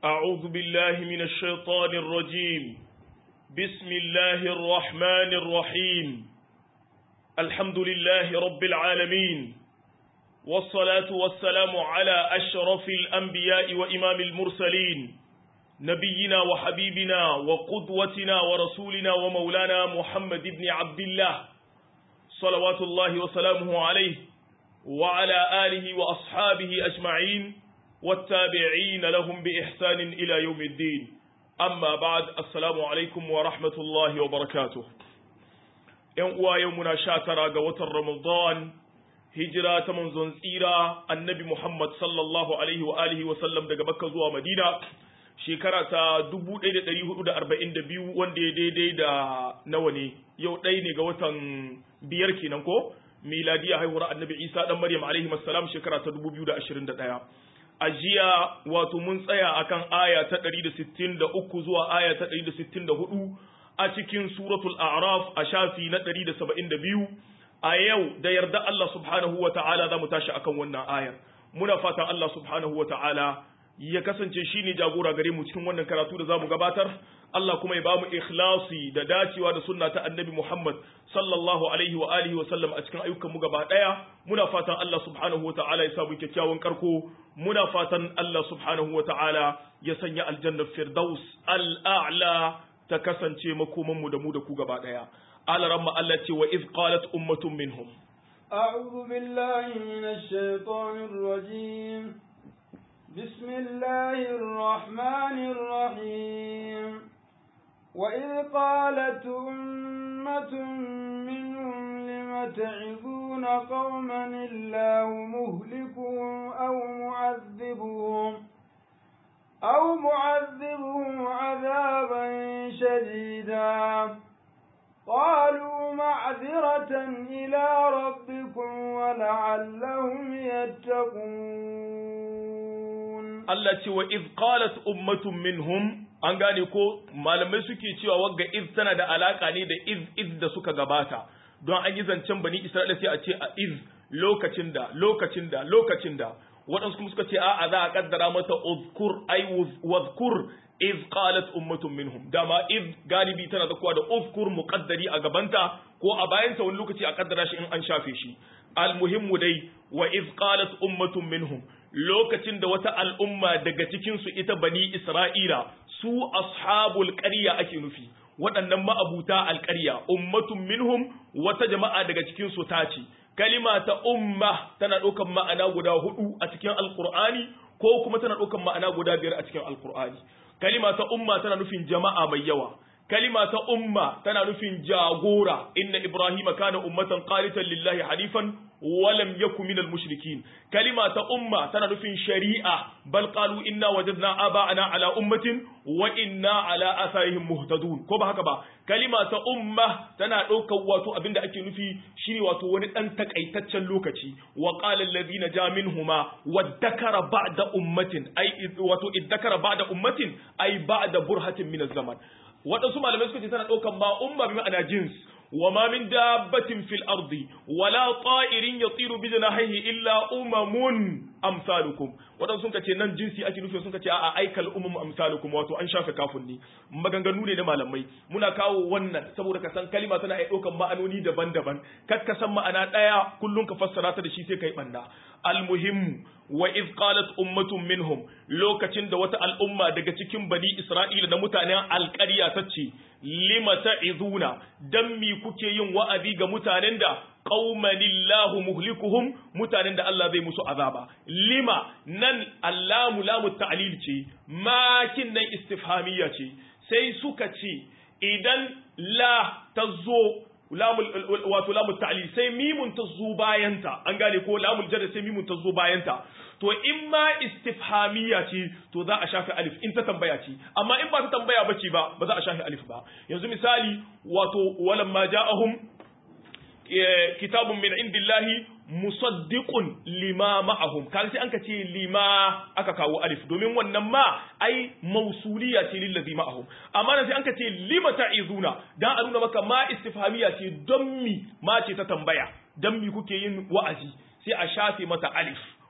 أعوذ بالله من الشيطان الرجيم بسم الله الرحمن الرحيم الحمد لله رب العالمين والصلاة والسلام على أشرف الأنبياء وإمام المرسلين نبينا وحبيبنا وقدوتنا ورسولنا ومولانا محمد بن عبد الله صلوات الله وسلامه عليه وعلى آله وأصحابه أجمعين والتابعين لهم بإحسان إلى يوم الدين أما بعد السلام عليكم ورحمة الله وبركاته يوم يومنا شاترا قوة رمضان هجرة منزون سيرة النبي محمد صلى الله عليه وآله وسلم دقى مكة زوى مدينة shekara ta 1442 wanda ya daidai da nawa ne yau ɗaya ne ga watan biyar kenan ko miladiya haihuwar annabi isa dan maryam alaihi salam shekara ta 2021 a jiya wato mun tsaya akan aya ta 163 zuwa aya ta 164 a cikin suratul a'raf a shafi na 172 a yau da yarda Allah subhanahu wa ta'ala za mu tashi akan wannan ayar muna fatan Allah subhanahu wa ta'ala ya kasance shi ne jagora gare mu cikin wannan karatu da za mu gabatar Allah kuma ya ba mu ikhlasi da dacewa da sunna ta annabi Muhammad sallallahu alaihi wa alihi wa sallam a cikin ayyukan mu gaba daya muna fatan Allah subhanahu wa ta'ala ya sa mu kyakkyawan karko muna fatan Allah subhanahu wa ta'ala ya sanya aljannar firdaus al'a'la ta kasance makoman mu da mu da ku gaba daya alaramma Allah ce wa iz qalat ummatun minhum أعوذ بالله من الشيطان الرجيم بسم الله الرحمن الرحيم وإذ قالت أمة منهم لم تعظون قوما الله مهلكهم أو معذبهم أو معذبهم عذابا شديدا قالوا معذرة إلى ربكم ولعلهم يتقون Allah ce wa iz qalat ummatun minhum an gane ko malamai suke cewa wagga iz tana da alaka ne da iz iz da suka gabata don an yi zancen bani Isra'ila sai a ce a iz lokacin da lokacin da lokacin da waɗansu kuma suka ce a'a za a kaddara mata uzkur ay wazkur iz qalat ummatun minhum dama iz galibi tana da kuwa da uzkur muqaddari a gabanta ko a bayanta wani lokaci a kaddara shi in an shafe shi almuhimmu dai wa iz qalat ummatun minhum lokacin da wata al'umma daga cikin su ita bani isra'ila su ashabul qarya ake nufi waɗannan ma'abuta alƙarya ummatun minhum wata jama'a daga cikin su ta ce kalima ta umma tana ɗaukan ma'ana guda hudu a cikin alƙur'ani ko kuma tana ɗaukan ma'ana guda biyar a cikin alƙur'ani kalima ta umma tana nufin jama'a mai yawa kalima ta umma tana nufin jagora inna ibrahima kana ummatan qanitan lillahi hanifan wa lam yakun minal mushrikin kalima ta umma tana nufin shari'a bal qalu inna wajadna aba'ana ala ummatin wa inna ala atharihim muhtadun ko ba haka ba kalima ta umma tana ɗaukar wato abinda ake nufi shine wato wani dan takaitaccen lokaci wa qala alladhina ja minhuma wadhakara ba'da ummatin ay wato iddakara ba'da ummatin ay ba'da burhatin min zaman waɗansu malamai suka ce tana ɗaukan ma umma bi ma'ana jins wa ma min dabbatin fil ardi wala ta'irin yatiru bi janahihi illa umamun amsalukum waɗansu sun ce nan jinsi ake nufi sun ce a'a aikal umum amsalukum wato an shafe kafin ni maganganu ne na malamai muna kawo wannan saboda ka san kalima tana iya ɗaukan ma'anoni daban-daban kar ka san ma'ana ɗaya kullum ka fassara ta da shi sai kai banna almuhimmu wa iz qalat ummatun minhum lokacin da wata al'umma daga cikin bani isra'ila da mutanen alƙarya ta ce lima ta'izuna dan mi kuke yin wa'azi ga mutanen da qaumanillahu muhlikuhum mutanen da Allah zai musu azaba lima nan allamu lamu ta'lil ce makin nan istifhamiyya ce sai suka ce idan la tazo lamul wato lamul ta'lil sai mimun ta zo bayanta an gane ko lamul jarra sai mimun ta zo bayanta to in ma istifhamiya ce to za a shafi alif in ta tambaya ce amma in ba ta tambaya bace ba ba za a shafi alif ba yanzu misali wato walamma ja'ahum kitabun min indillahi musaddiqun lima ma'ahum kan sai anka ce lima aka kawo alif domin wannan ma ai mausuliya ce lillazi ma'ahum amma nan sai anka ce lima ta'izuna dan a nuna maka ma istifhamiya ce don mi ma ce ta tambaya dan mi kuke yin wa'azi sai a shafe mata alif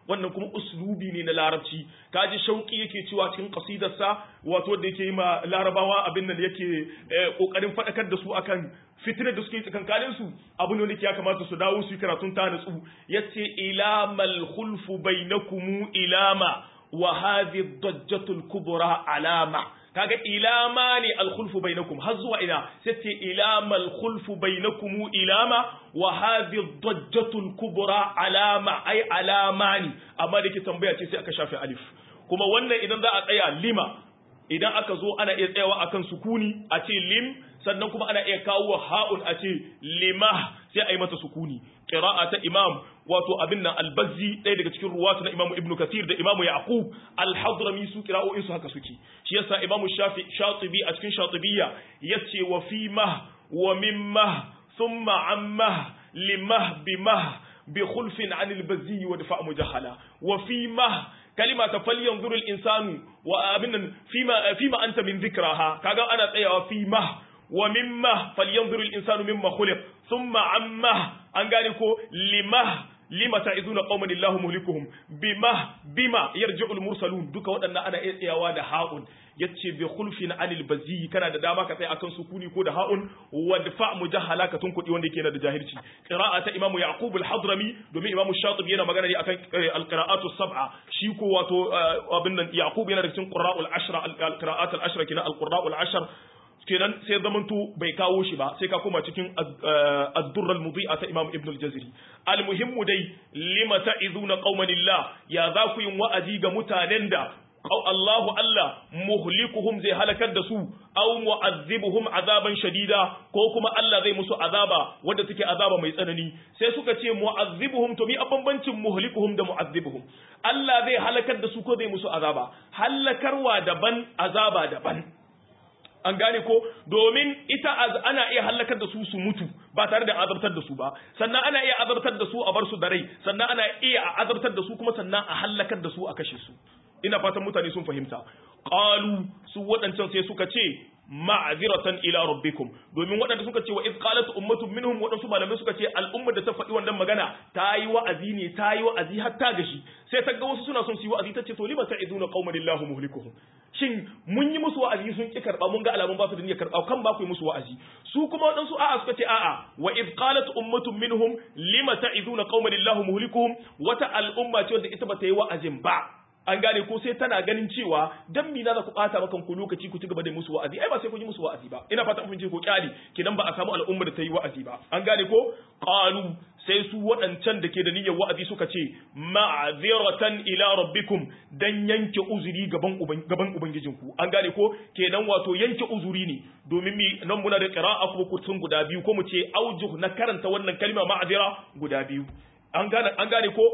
wannan kuma uslubi ne na larabci kaji shauki yake cewa cikin kasidarsa wato da yake yi ma larabawa abin nan yake kokarin fadakar da su akan fitinar da suke tsakankanin su abin da ya kamata su dawo su yi karatun ta natsu yace ilamal khulfu bainakum ilama wa hadhi dajjatul kubra alama kaga ilama ne alkhulfu bainakum har zuwa ina sai ce ilama alkhulfu bainakum ilama wa hadhi dajjatul kubra alama ai alama ne amma da ke tambaya ce sai aka shafe alif kuma wannan idan za a tsaya lima idan aka zo ana iya tsayawa akan sukuni a ce lim sannan kuma ana iya kawo ha'un a ce lima sai a yi mata sukuni qira'a ta imam wato abin nan albazzi ɗaya daga cikin ruwatu na imamu ibnu kathir da imamu yaqub al-hadrami su qira'o'in su haka suke shi yasa imamu shafi shatibi a cikin shatibiyya yace wa fi mah wa mimma thumma amma limah bimah bi khulfin 'anil bazzi wa dafa mujahala wa fi mah kalima ta falyanzuru al-insanu wa abin nan fima fima anta min dhikraha kaga ana tsayawa fi mah wa mimma falyanzuru al-insanu mimma khuliq thumma amma an gane ko limah lima ta'izuna qauman illahu muhlikuhum bima bima yarji'ul mursalun duka waɗannan ana iya tsayawa da ha'un yace bi khulfin anil bazi kana da dama ka tsaya akan sukuni ko da ha'un wadfa mujahala ka tunkudi wanda yake da jahilci qira'a ta imamu yaqub al-hadrami domin imamu shatibi yana magana ne akan al-qira'atu sab'a shi ko wato abin nan yaqub yana da cikin qurra'ul ashra al-qira'at al-ashra kina al-qurra'ul ashra kenan sai zamanto bai kawo shi ba sai ka koma cikin ad-durr al-mudhi'a ta Imam Ibn al-Jazari al-muhimmu dai lima ta'izuna qauman lillah ya za ku yin wa'azi ga mutanen da Allahu Allah muhlikuhum zai halakar da su aw mu'azzibuhum azaban shadida ko kuma Allah zai musu azaba wanda take azaba mai tsanani sai suka ce mu'azzibuhum to mi a bambancin muhlikuhum da mu'azzibuhum Allah zai halakar da su ko zai musu azaba halakarwa daban azaba daban an gane ko domin ita ana iya halakar da su su mutu ba tare da azabtar da su ba sannan ana iya azabtar da su a bar su da rai sannan ana iya azabtar da su kuma sannan a halakar da su a kashe su ina fatan mutane sun fahimta qalu su waɗancan sai suka ce ma'ziratan ila rabbikum domin waɗanda suka ce wa iz qalat ummatun minhum waɗansu malamai suka ce al'ummar da ta faɗi wannan magana ta yi wa'azi ne ta yi wa'azi har ta gashi sai ta ga wasu suna son su yi wa'azi ta ce to lima ta'iduna qauman illahu muhlikuhum shin mun yi musu wa'azi sun ki karba mun ga alamun ba su da niyyar karba kan ba ku yi musu wa'azi su kuma waɗansu a'a suka ce a'a wa iz qalat ummatun minhum lima ta'iduna qauman illahu muhlikuhum wata al'umma ce wanda ita ba ta yi wa'azin ba an gane ko sai tana ganin cewa dan mina za ku bata maka ku lokaci ku ci gaba da musu wa'azi ai ba sai ku yi musu wa'azi ba ina fata kun ce ko kyali kidan ba a samu al'umma da ta yi wa'azi ba an gane ko qalu sai su waɗancan da ke da niyyar wa'azi suka ce ma'aziratan ila rabbikum dan yanke uzuri gaban gaban ubangijinku an gane ko kenan wato yanke uzuri ne domin mi nan muna da qira'a kuma kutun guda biyu ko mu ce aujuh na karanta wannan kalma ma'azira guda biyu an gane an gane ko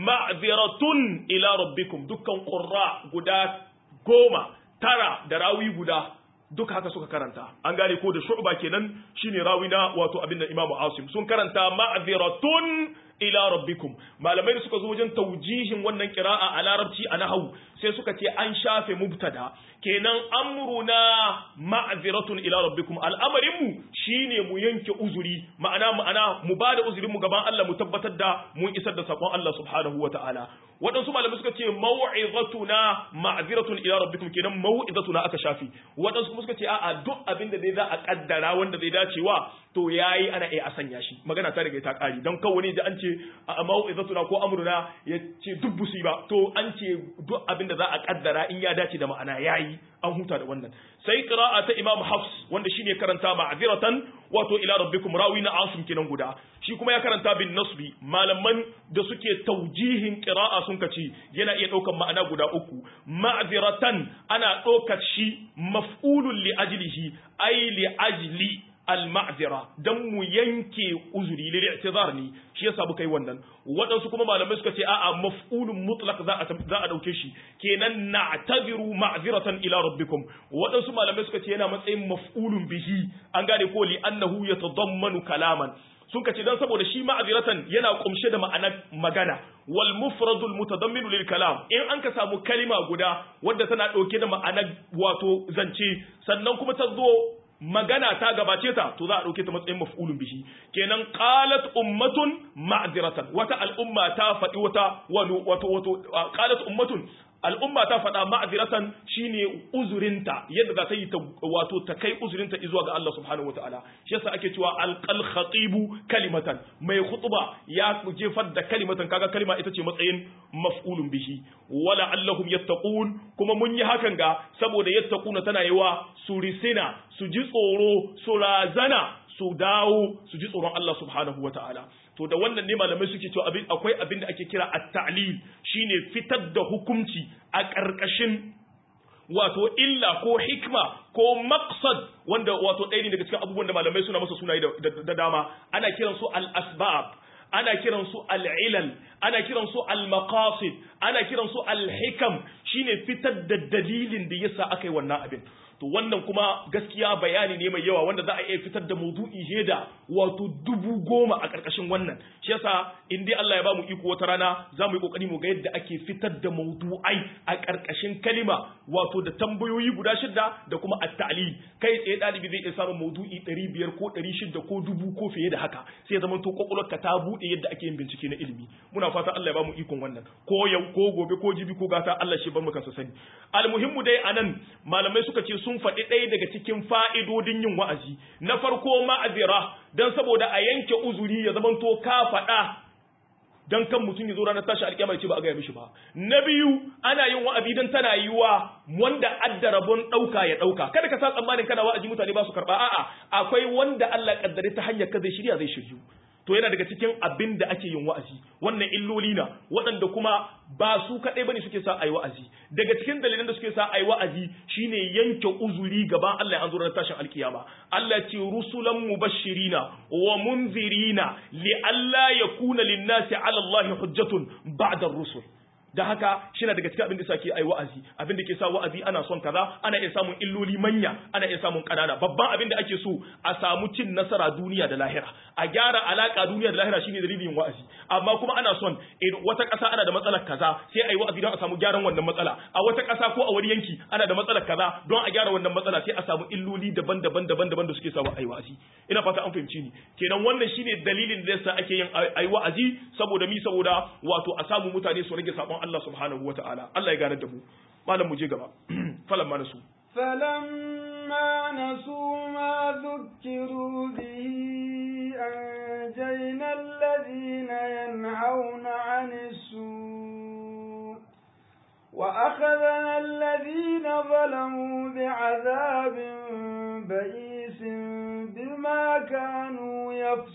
ma'ziratun ila rabbikum dukkan qurra guda goma tara da rawi guda duka haka suka karanta an gane ko da shu'ba kenan shine rawi na wato abin da imamu asim sun karanta ma'ziratun ila rabbikum malamai da suka zo wajen taujihin wannan qira'a a larabci a nahwu sai suka ce an shafe mubtada kenan amruna ma'ziratun ila rabbikum al'amarin mu shine mu yanke uzuri ma'ana ma'ana mu bada uzurin mu gaban Allah mu tabbatar da mun isar da sakon Allah subhanahu wata'ala waɗansu malamai suka ce mau'izatuna ma'ziratun ila rabbikum kenan mau'izatuna aka shafi waɗansu kuma suka ce a'a duk abin da zai za a kaddara wanda zai dacewa to yayi ana iya sanya shi magana ta riga ta kari dan kawai ne da an ce a mau'izatuna ko amruna ya ce duk busi ba to an ce duk abin da za a kaddara in ya dace da ma'ana yayi an huta da wannan sai qira'a ta imam hafs wanda shine karanta ma'ziratan wato ila rabbikum rawi na asim kenan guda shi kuma ya karanta bin nasbi malaman da suke taujihin qira'a sun kace yana iya daukan ma'ana guda uku ma'ziratan ana ɗaukar shi maf'ulun li ajlihi ay li ajli al-ma'zira dan mu yanke uzuri lil i'tizar ne shi yasa muka yi wannan waɗansu kuma malamai suka ce a'a maf'ulun mutlaq za a za a dauke shi kenan na'tabiru ma'ziratan ila rabbikum waɗansu malamai suka ce yana matsayin maf'ulun bihi an gane ko li annahu yatadammanu kalaman sun kace dan saboda shi ma'aziratan yana kumshe da ma'anar magana wal mufradul mutadamminu lil kalam in an ka samu kalima guda wadda tana dauke da ma'anar wato zance sannan kuma ta zo magana ta gabace ta to za a dauke ta matsayin maf'ulun bihi kenan qalat ummatun ma'ziratan wata al'umma ta faɗi wata wato wato qalat ummatun al'umma ta faɗa ma'aziratan shine uzurinta yadda za ta yi ta wato ta kai uzurinta zuwa ga Allah subhanahu wataala shi yasa ake cewa alqal khatibu kalimatan mai khutba ya jefar da kalimatan kaga kalima ita ce matsayin maf'ulun bihi wala allahum yattaqun kuma mun yi hakan ga saboda yattaquna tana yiwa su risina su ji tsoro su razana su dawo su ji tsoron Allah subhanahu wataala to da wannan ne malamai suke cewa abin akwai abin da ake kira at-ta'lil shine fitar da hukunci a ƙarƙashin wato illa ko hikma ko maqsad wanda wato ɗaya ne daga cikin abubuwan da malamai suna masa sunaye da dama ana kiran su al-asbab ana kiran su al-ilal ana kiran su al-maqasid ana kiran su al-hikam shine fitar da dalilin da yasa aka yi wannan abin to wannan kuma gaskiya bayani ne mai yawa wanda za a iya fitar da maudu'i he da wato dubu goma a ƙarƙashin wannan shi yasa in dai Allah ya ba mu iko wata rana za mu yi ƙoƙari mu ga yadda ake fitar da maudu'ai a ƙarƙashin kalima wato da tambayoyi guda shida da kuma at-ta'lil kai tsaye ɗalibi zai iya samun maudu'i ɗari biyar ko ɗari shida ko dubu ko fiye da haka sai ya zama to ka ta buɗe yadda ake yin bincike na ilimi muna fata Allah ya ba mu ikon wannan ko yau ko gobe ko jibi ko gata Allah shi bar mu kansa sani almuhimmu dai anan malamai suka ce sun faɗi ɗaya daga cikin fa'idodin yin wa'azi na farko ma'azira don saboda a yanke uzuri ya zamanto ka faɗa don kan mutum ya zo ranar tashi alƙiyama ce ba a gaya mishi ba na biyu ana yin wa'azi don tana yiwa wanda adda rabon ɗauka ya ɗauka kada ka sa tsammanin kana wa'azi mutane ba su karɓa a'a akwai wanda Allah kaddare ta hanyar ka zai shirya zai shiryu to yana daga cikin abin da ake yin wa'azi wannan illoli na waɗanda kuma ba su kaɗai bane suke sa ayi wa'azi daga cikin dalilan da suke sa ayi wa'azi shine yanke uzuri gaban Allah an zo ranar tashin alkiyama Allah ce rusulan mubashirina wa munzirina li alla yakuna lin-nasi 'ala Allah hujjatun ba'da ar-rusul da haka shi na daga cikin abin da sake ai wa'azi abin da ke sa wa'azi ana son kaza ana iya samun illoli manya ana iya samun kanana babban abin da ake so a samu cin nasara duniya da lahira a gyara alaka duniya da lahira shine dalilin wa'azi amma kuma ana son wata ƙasa ana da matsalar kaza sai ai wa'azi don a samu gyaran wannan matsala a wata ƙasa ko a wani yanki ana da matsalar kaza don a gyara wannan matsala sai a samu illoli daban-daban daban-daban da suke sa ai wa'azi ina fata an fahimci ni kenan wannan shine dalilin da yasa ake yin ai wa'azi saboda mi saboda wato a samu mutane su rage sabon Allah subhanahu wa ta'ala Allah ya gane da mu malam mu je gaba falan ma nasu فلما نسوا ما ذكروا به أنجينا الذين ينهون عن السوء وأخذنا الذين ظلموا بعذاب بئيس بما كانوا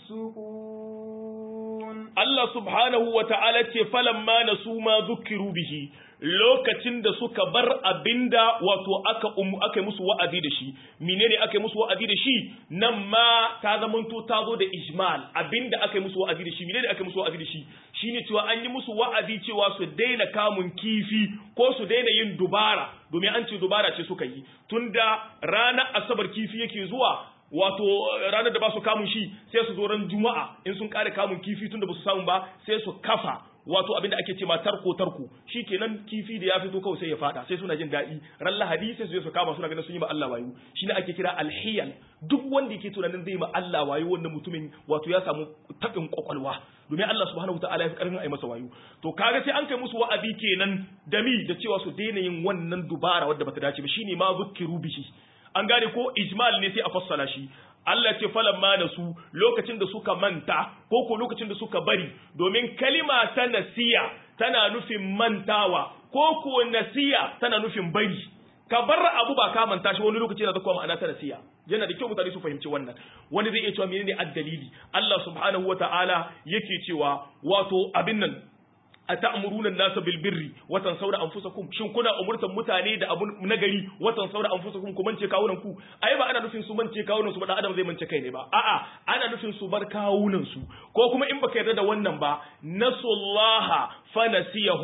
يفسقون Allah subhanahu wa ta'ala ce falamma na su ma zukiru bihi lokacin da suka bar abinda wato aka umu aka musu wa'azi da shi menene aka musu wa'azi da shi nan ma ta zamanto ta zo da ijmal abinda aka musu wa'azi da shi menene aka musu wa'azi da shi shine cewa an yi musu wa'azi cewa su daina kamun kifi ko su daina yin dubara domin an ce dubara ce suka yi tunda ranar asabar kifi yake zuwa wato ranar da ba su kamun shi sai su zo ran juma'a in sun kare kamun kifi tunda ba su samu ba sai su kafa wato abinda ake ce ma tarko tarko kenan kifi da ya fito kawai sai ya fada sai suna jin daɗi ran lahadi sai su je su kama suna ganin sun yi ma Allah wayo shine ake kira alhiyal duk wanda yake tunanin zai ma Allah wayo wannan mutumin wato ya samu tabin kwakwalwa domin Allah subhanahu wataala ya fi karfin a yi masa wayo to kaga sai an kai musu wa'azi kenan da mi da cewa su daina yin wannan dubara wadda bata dace ba shine ma zukkiru bihi an gane ko ijmal ne sai a fassala shi Allah ce falan ma da su lokacin da suka manta ko ko lokacin da suka bari domin kalima ta nasiya tana nufin mantawa ko ko nasiya tana nufin bari ka bar abu ba ka manta shi wani lokaci yana da kuma ma'ana ta nasiya yana da kyau mutane su fahimci wannan wani zai iya cewa menene addalili Allah subhanahu wataala yake cewa wato abin nan ata'muruna an-nasa bil birri wa tansawna anfusakum shin kuna umurtan mutane da abu nagari wa tansawna anfusakum ku mance kawunan ku ai ba ana nufin su mance kawunan su ba dan adam zai mance kai ne ba a'a ana nufin su bar kawunan su ko kuma in baka yarda da wannan ba nasullaha fanasiyahum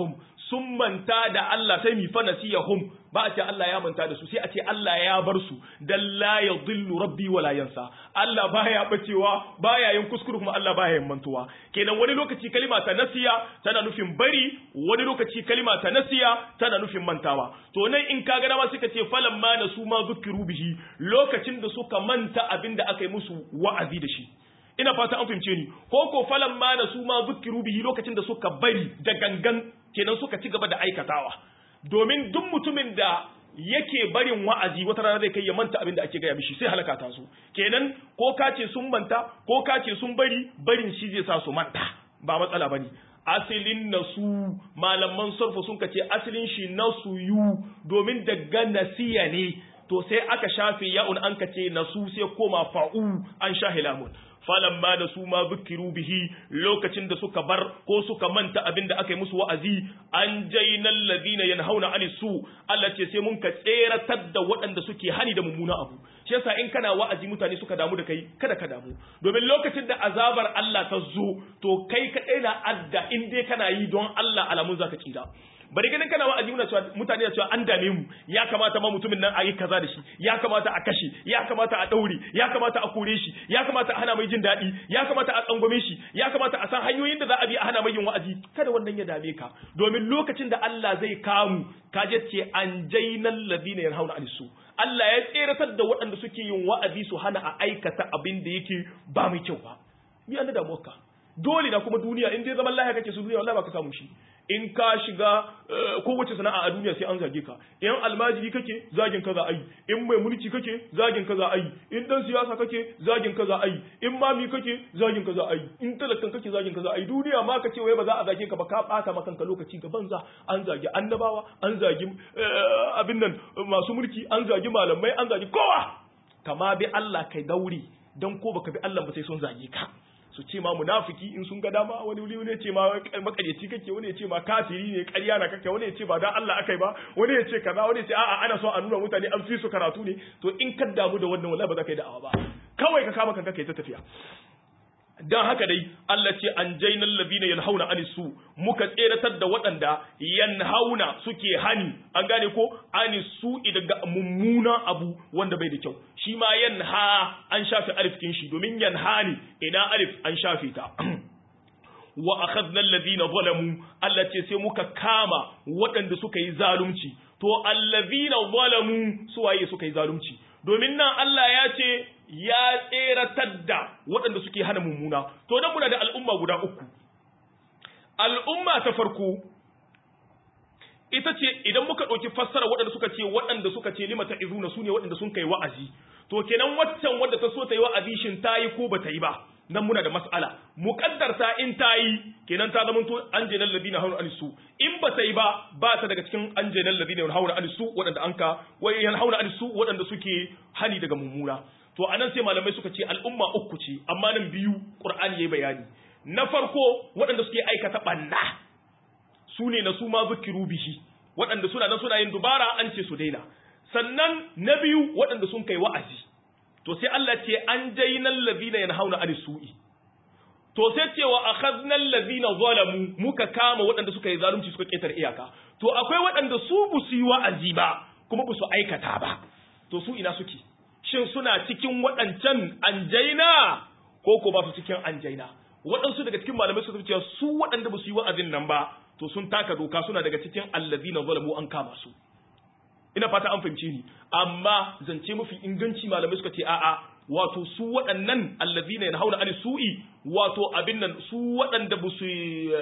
sun manta da Allah sai mi fa nasiyahum ba a ce Allah ya manta da su sai a ce Allah ya bar su dan la yadhillu rabbi wala yansa Allah baya bacewa baya yin kuskure kuma Allah baya yin mantuwa kenan wani lokaci kalima ta nasiya tana nufin bari wani lokaci kalima ta nasiya tana nufin mantawa to nan in ka ga dama suka ce falan ma nasu ma zukiru bihi lokacin da suka manta abin da aka yi musu wa'azi da shi ina fata an fahimce ni ko ko falan ma nasu ma zukiru bihi lokacin da suka bari da gangan kenan suka ci gaba da aikatawa domin duk mutumin da yake barin wa'azi wata rana zai kai ya manta abin da ake gaya mishi sai halaka ta su kenan ko ka ce sun manta ko ka ce sun bari barin shi zai sa su manta ba matsala bane asilin nasu malaman sarfa sun ce asilin shi nasu yu domin daga nasiya ne to sai aka shafe ya'un an ka ce nasu sai koma fa'u an shahe lamun falamma da su ma zukiru bihi lokacin da suka bar ko suka manta abin da aka yi musu wa'azi an jainal ladina yanhauna ani su Allah ce sai mun ka tseratar da waɗanda suke hani da mummuna abu shi yasa in kana wa'azi mutane suka damu da kai kada ka damu domin lokacin da azabar Allah ta zo to kai ka na adda in dai kana yi don Allah alamun zaka tsira bari ganin kana wa'azi muna cewa mutane da cewa an dame mu ya kamata ma mutumin nan a yi kaza da shi ya kamata a kashe ya kamata a daure ya kamata a kore shi ya kamata a hana mai jin daɗi ya kamata a tsangwame shi ya kamata a san hanyoyin da za a bi a hana mai yin wa'azi kada wannan ya dame ka domin lokacin da Allah zai kamu ka je ce an jainal ladina yanhauna anisu Allah ya tseratar da waɗanda suke yin wa'azi su hana a aikata abin da yake ba mai kyau ba mi an da damuwarka dole na kuma duniya in dai zaman lahiya kake su duniya wallahi ba ka samu shi in ka shiga kowace sana'a a duniya sai an zage ka in almajiri kake zagin ka za a yi in mai mulki kake zagin ka za a yi in dan siyasa kake zagin ka za a yi in mami kake zagin ka za a yi in talakan kake zagin ka za a yi duniya ma ka ce wai ba za a zage ka ba ka bata maka kanka lokaci ga banza an zagi annabawa an zagi abin nan masu mulki an zagi malamai an zagi kowa kama bi Allah kai dauri dan ko baka bi Allah ba sai sun zage ka su ce ma munafiki in sun ga dama wani wuri ne ce ma makaryaci kake wani ya ce ma kafiri ne ƙarya na kake wani ya ce ba dan Allah akai ba wani ya ce kaza wani ya ce a'a ana so a nuna mutane an fi su karatu ne to in ka damu da wannan wallahi ba za ka yi da'awa ba kawai ka kama kanka kai ta tafiya dan haka dai Allah ce an jainal ladina yanhauna anisu muka tseratar da waɗanda yanhauna suke hani an gane ko anisu daga mummuna abu wanda bai da kyau shi ma yanha an shafe alif kin shi domin yanha ne ina alif an shafe ta wa akhadna alladhina zalamu Allah ce sai muka kama waɗanda suka yi zalunci to alladhina zalamu suwaye suka yi zalunci domin nan Allah ya ce ya tseratar da waɗanda suke hana mummuna to dan muna da al'umma guda uku al'umma ta farko ita ce idan muka ɗauki fassara waɗanda suka ce waɗanda suka ce limata izuna su ne waɗanda sun kai wa'azi to kenan waccan wadda ta so ta yi wa'azi shin ta yi ko ba ta yi ba nan muna da mas'ala muqaddarta in ta yi kenan ta zama to an jainal ladina hauna alisu in ba ta yi ba ba ta daga cikin an jainal ladina hauna alisu waɗanda anka wai yan hauna alisu waɗanda suke hani daga mummuna to anan sai malamai suka ce al'umma uku ce amma nan biyu qur'ani yayi bayani na farko waɗanda suke aikata banna su ne na su ma zikiru bihi waɗanda suna nan suna yin dubara an ce su daina sannan na biyu waɗanda sun kai wa'azi to sai Allah ce an jainal ladina yanhauna anis su'i to sai ce wa akhadnal ladina zalamu muka kama waɗanda suka yi zalunci suka ketar iyaka to akwai waɗanda su bu su yi wa'azi ba kuma bu su aikata ba to su ina suke shin suna cikin waɗancan anjaina ko ko ba su cikin anjaina waɗansu daga cikin malamai suka ce su waɗanda ba su yi wa'azin nan ba to sun taka doka suna daga cikin allazina zalamu an kama su ina fata an fahimce ni amma zance mafi inganci malamai suka ce a'a wato su waɗannan allazina yanhauna ani su'i wato abin nan su waɗanda ba su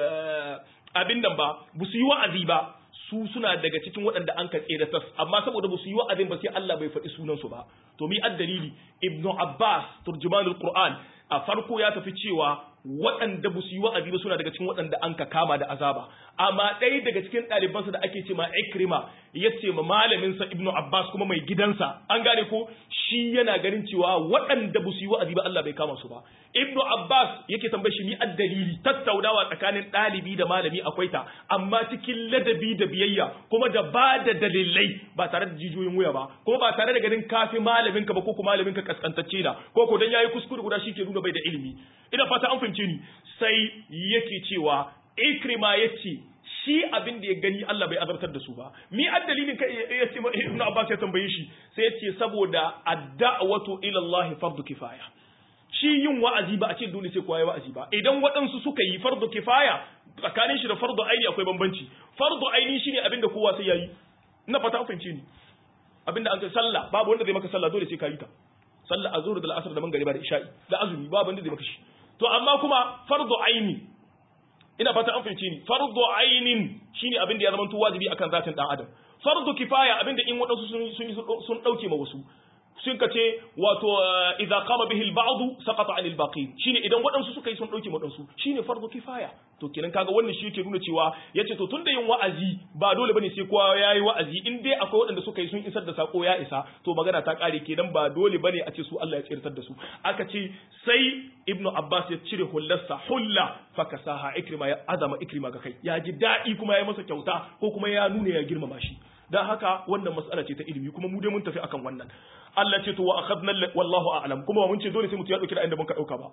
abin nan ba ba su yi wa'azi ba su suna daga cikin waɗanda an ka tsere tas amma saboda ba su yi wa'azin ba sai Allah bai faɗi sunan su ba to mi addalili ibnu abbas turjumanul qur'an a farko ya tafi cewa waɗanda ba su yi wa'azi ba suna daga cikin waɗanda an ka kama da azaba amma ɗaya daga cikin ɗalibansa da ake ce ma ikrima ya ce ma malaminsa ibnu abbas kuma mai gidansa an gane ko shi yana ganin cewa waɗanda ba su yi wa'azi ba Allah bai kama su ba ibnu abbas yake tambaye shi ni addalili tattaunawa tsakanin ɗalibi da malami akwai ta amma cikin ladabi da biyayya kuma da ba da dalilai ba tare da jijiyoyin wuya ba kuma ba tare da ganin kafi malaminka ba ko kuma malaminka kaskantacce na ko ko dan yayi kuskure guda shi ke nuna bai da ilimi ina fata an fahimce ni sai yake cewa ikrima yace shi abin da ya gani Allah bai azabtar da su ba mi addalilin kai ya ce Ibn Abbas ya tambaye shi sai ya ce saboda ad-da'watu ila Allah fardu kifaya shi yin wa'azi ba a ce dole sai kowa ya wa'azi ba idan waɗansu suka yi fardu kifaya tsakanin shi da fardu aini akwai bambanci fardu aini shine abin da kowa sai yayi ina fata an fahimce ni abinda an kai sallah babu wanda zai maka sallah dole sai ka yi ta sallah azhur da al'asr da mangariba da isha'i da azumi babu wanda zai maka shi to amma kuma fardu aini ina fata an fahimce ni fardu ainin shine abin da ya zama wajibi akan zatin dan adam fardu kifaya abinda in wadansu sun sun sun dauke ma wasu sun kace wato idza qama bihi al-ba'd saqata 'an al-baqin shine idan wadansu suka yi sun dauke ma wadansu shine fardu kifaya to kenan kaga wannan shi yake nuna cewa yace to tunda yin wa'azi ba dole bane sai kowa yayi wa'azi in dai akwai wadanda suka yi sun isar da sako ya isa to magana ta kare kenan ba dole bane a ce su Allah ya tsirtar da su aka ce sai ibnu abbas ya cire hullarsa hulla fakasaha ikrima ya azama ikrima ga kai ya ji dadi kuma ya masa kyauta ko kuma ya nuna ya girmama shi dan haka wannan mas'ala ce ta ilimi kuma mu dai mun tafi akan wannan Allah ce to wa akhadna wallahu a'lam kuma mun ce dole sai mutum ya dauki da inda muka dauka ba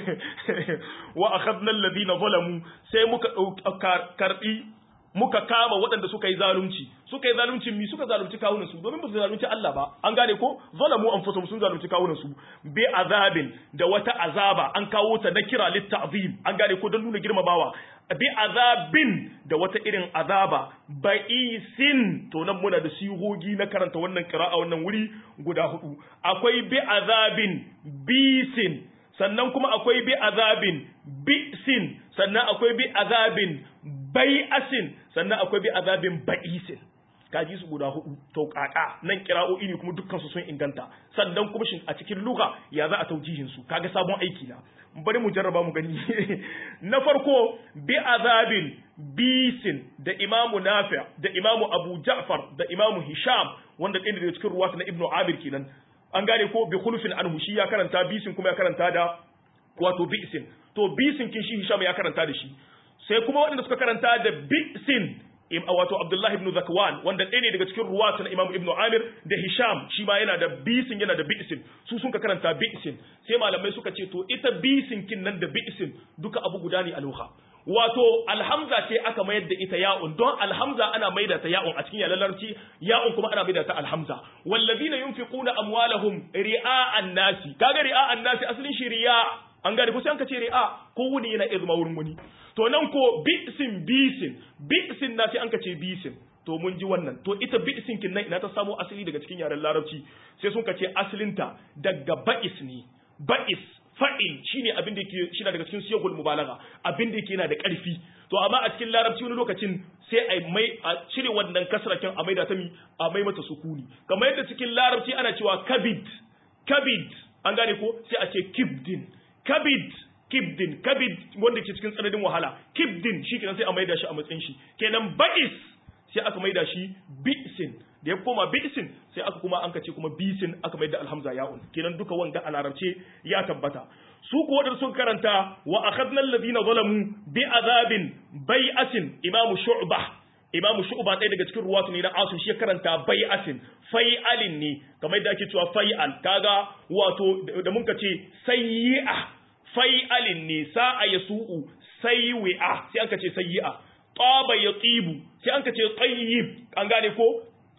wa akhadna alladhina zalamu sai muka dauka karbi muka kama waɗanda suka yi zalunci suka yi zalunci mi suka zalunci kawunan su domin ba su zalunci Allah ba an gane ko zalamu anfusum sun zalunci kawunan su bi azabin da wata azaba an kawo ta na kira litta'zim an gane ko don nuna girmamawa bi azabin da wata irin azaba ba'isin to nan muna da sigogi na karanta wannan kira'a wannan wuri guda hudu akwai bi azabin bisin sannan kuma akwai bi azabin bisin sannan akwai bi azabin bai'asin sannan akwai bi azabin ba'isin kaji su guda hudu to kaka nan kira'o'i ne kuma dukkan su sun inganta sannan kuma shin a cikin lugha ya za a taujihin su kaga sabon aiki na bari mu jarraba mu gani na farko bi azabin bisin da imamu nafi da imamu abu ja'far da imamu hisham wanda ɗaya daga cikin ruwata na ibnu amir kenan an gane ko bi khulufin anhu shi ya karanta bisin kuma ya karanta da wato bisin to bisin kin shi hisham ya karanta da shi sai kuma waɗanda suka karanta da bisin wato Abdullah ibn Zakwan wanda ɗaya ne daga cikin ruwatu na Imam Ibn Amir da Hisham shi ma yana da bisin yana da bisin su sun ka karanta bisin sai malamai suka ce to ita bisin kin nan da bisin duka abu guda ne aluha wato alhamza ce aka mayar da ita ya'un don alhamza ana maida ta ya'un a cikin yalan larabci ya'un kuma ana maida ta alhamza wallazina yunfiquna amwalahum ri'a'an nasi kaga ri'a'an nasi asalin shi riya an gane ko sai an ka ce ri'a ko wuni yana izma wurin wani to nan ko bi'sin bisin bi'sin na sai an ka ce bisin to mun ji wannan to ita bi'sin kin nan ina ta samo asali daga cikin yaren larabci sai sun ka ce asalinta daga ba'is ne ba'is fa'il shine abin da yake shi daga cikin siyagul mubalagha abin da yake yana da ƙarfi to amma a cikin larabci wani lokacin sai a mai a cire wannan kasrakin a maida ta mi a mai mata sukuni kamar yadda cikin larabci ana cewa kabid kabid an gane ko sai a ce kibdin kabid kibdin kabid wanda ke cikin tsananin wahala kibdin shi kenan sai a maida shi a matsayin shi kenan ba'is sai aka maida shi bi'sin da ya koma bi'sin sai aka kuma an kace kuma bisin aka maida alhamza ya'un kenan duka wanga a larabce ya tabbata su ko wadanda sun karanta wa akhadna alladhina zalamu bi azabin bai'asin imamu shu'bah imamu shu'ba ɗaya daga cikin ruwatu ne na asu shi karanta bai'asin fai'alin ne kamar da ake cewa fai'al kaga wato da mun ce sayyi'a fai'alin ne sa'a yasu'u sayyi'a sai aka ce sayyi'a taba yatibu sai aka ce tayyib an gane ko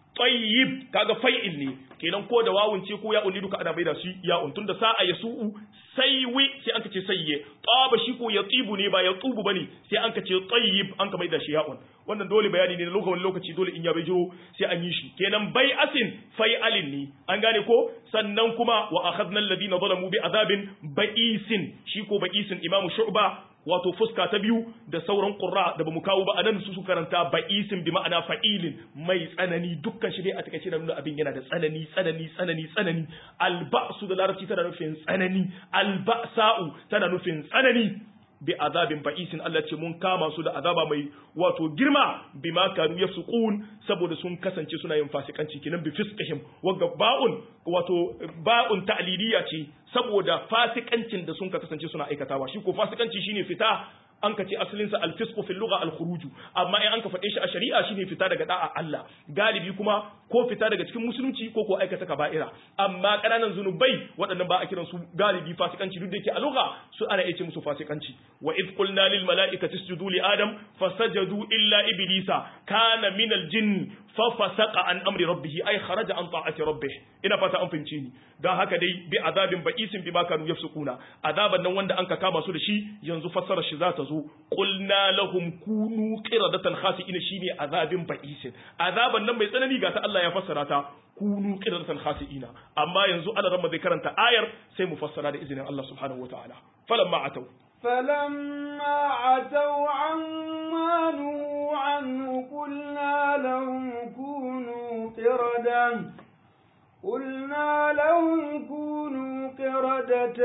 tayyib kaga fai'il ne kenan ko da wawun ce ko ya'un ne duka ana maida shi ya'un tunda sa'a yasu'u saywi sai an ce sayye taba shi ko yatibu ne ba yatubu bane sai an ce tayyib an ka maida shi ya'un wannan dole bayani ne na lokacin lokaci dole in ya bai jiro sai an yi shi kenan bai asin fai'alin ne an gane ko sannan kuma wa akhadna alladhina zalamu bi azabin ba'isin shi ko ba'isin imamu shu'ba wato fuska ta biyu da sauran qurra da bamu kawo ba anan su su karanta ba'isin bi ma'ana fa'ilin mai tsanani dukkan shi dai a takaice da nuna abin yana da tsanani tsanani tsanani tsanani alba'su da larabci tana nufin tsanani alba'sa'u tana nufin tsanani bi azabin ba'isin Allah ce mun kama su da azaba mai wato girma bima kanu yafsukun saboda sun kasance suna yin fasikanci kinan bi fisqihim wanga ba'un wato ba'un ta'liliya ce saboda fasikancin da sun kasance suna aikatawa shi ko fasikanci shine fita an ka ce asalin sa al-fisqu fil lugha al-khuruj amma in an ka faɗe shi a shari'a shine fita daga da'a Allah galibi kuma ko fita daga cikin musulunci ko ko aikata kaba'ira amma ƙananan zunubai waɗannan ba a kiran su galibi fasikanci duk da yake a lugha su ana iya ce musu fasikanci wa id qulna lil mala'ikati isjudu li adam fasajadu illa iblisa kana min al-jinn fa fasaqa an amri rabbih ay kharaja an ta'ati rabbih ina fata an fahimce ni dan haka dai bi azabin ba'isin bima kanu yafsukuna azaban nan wanda an ka kama su da shi yanzu fassara shi za ta zo qulna lahum kunu qiradatan khasi'ina shine azabin ba'isin azaban nan mai tsanani ga ta Allah ya fassara ta kunu qiradatan khasi'ina amma yanzu Allah ramma zai karanta ayar sai mu fassara da izinin Allah subhanahu wataala falamma atau فلما عتوا عما نهوا عنه قلنا لهم كونوا قردة قلنا لهم كونوا قردة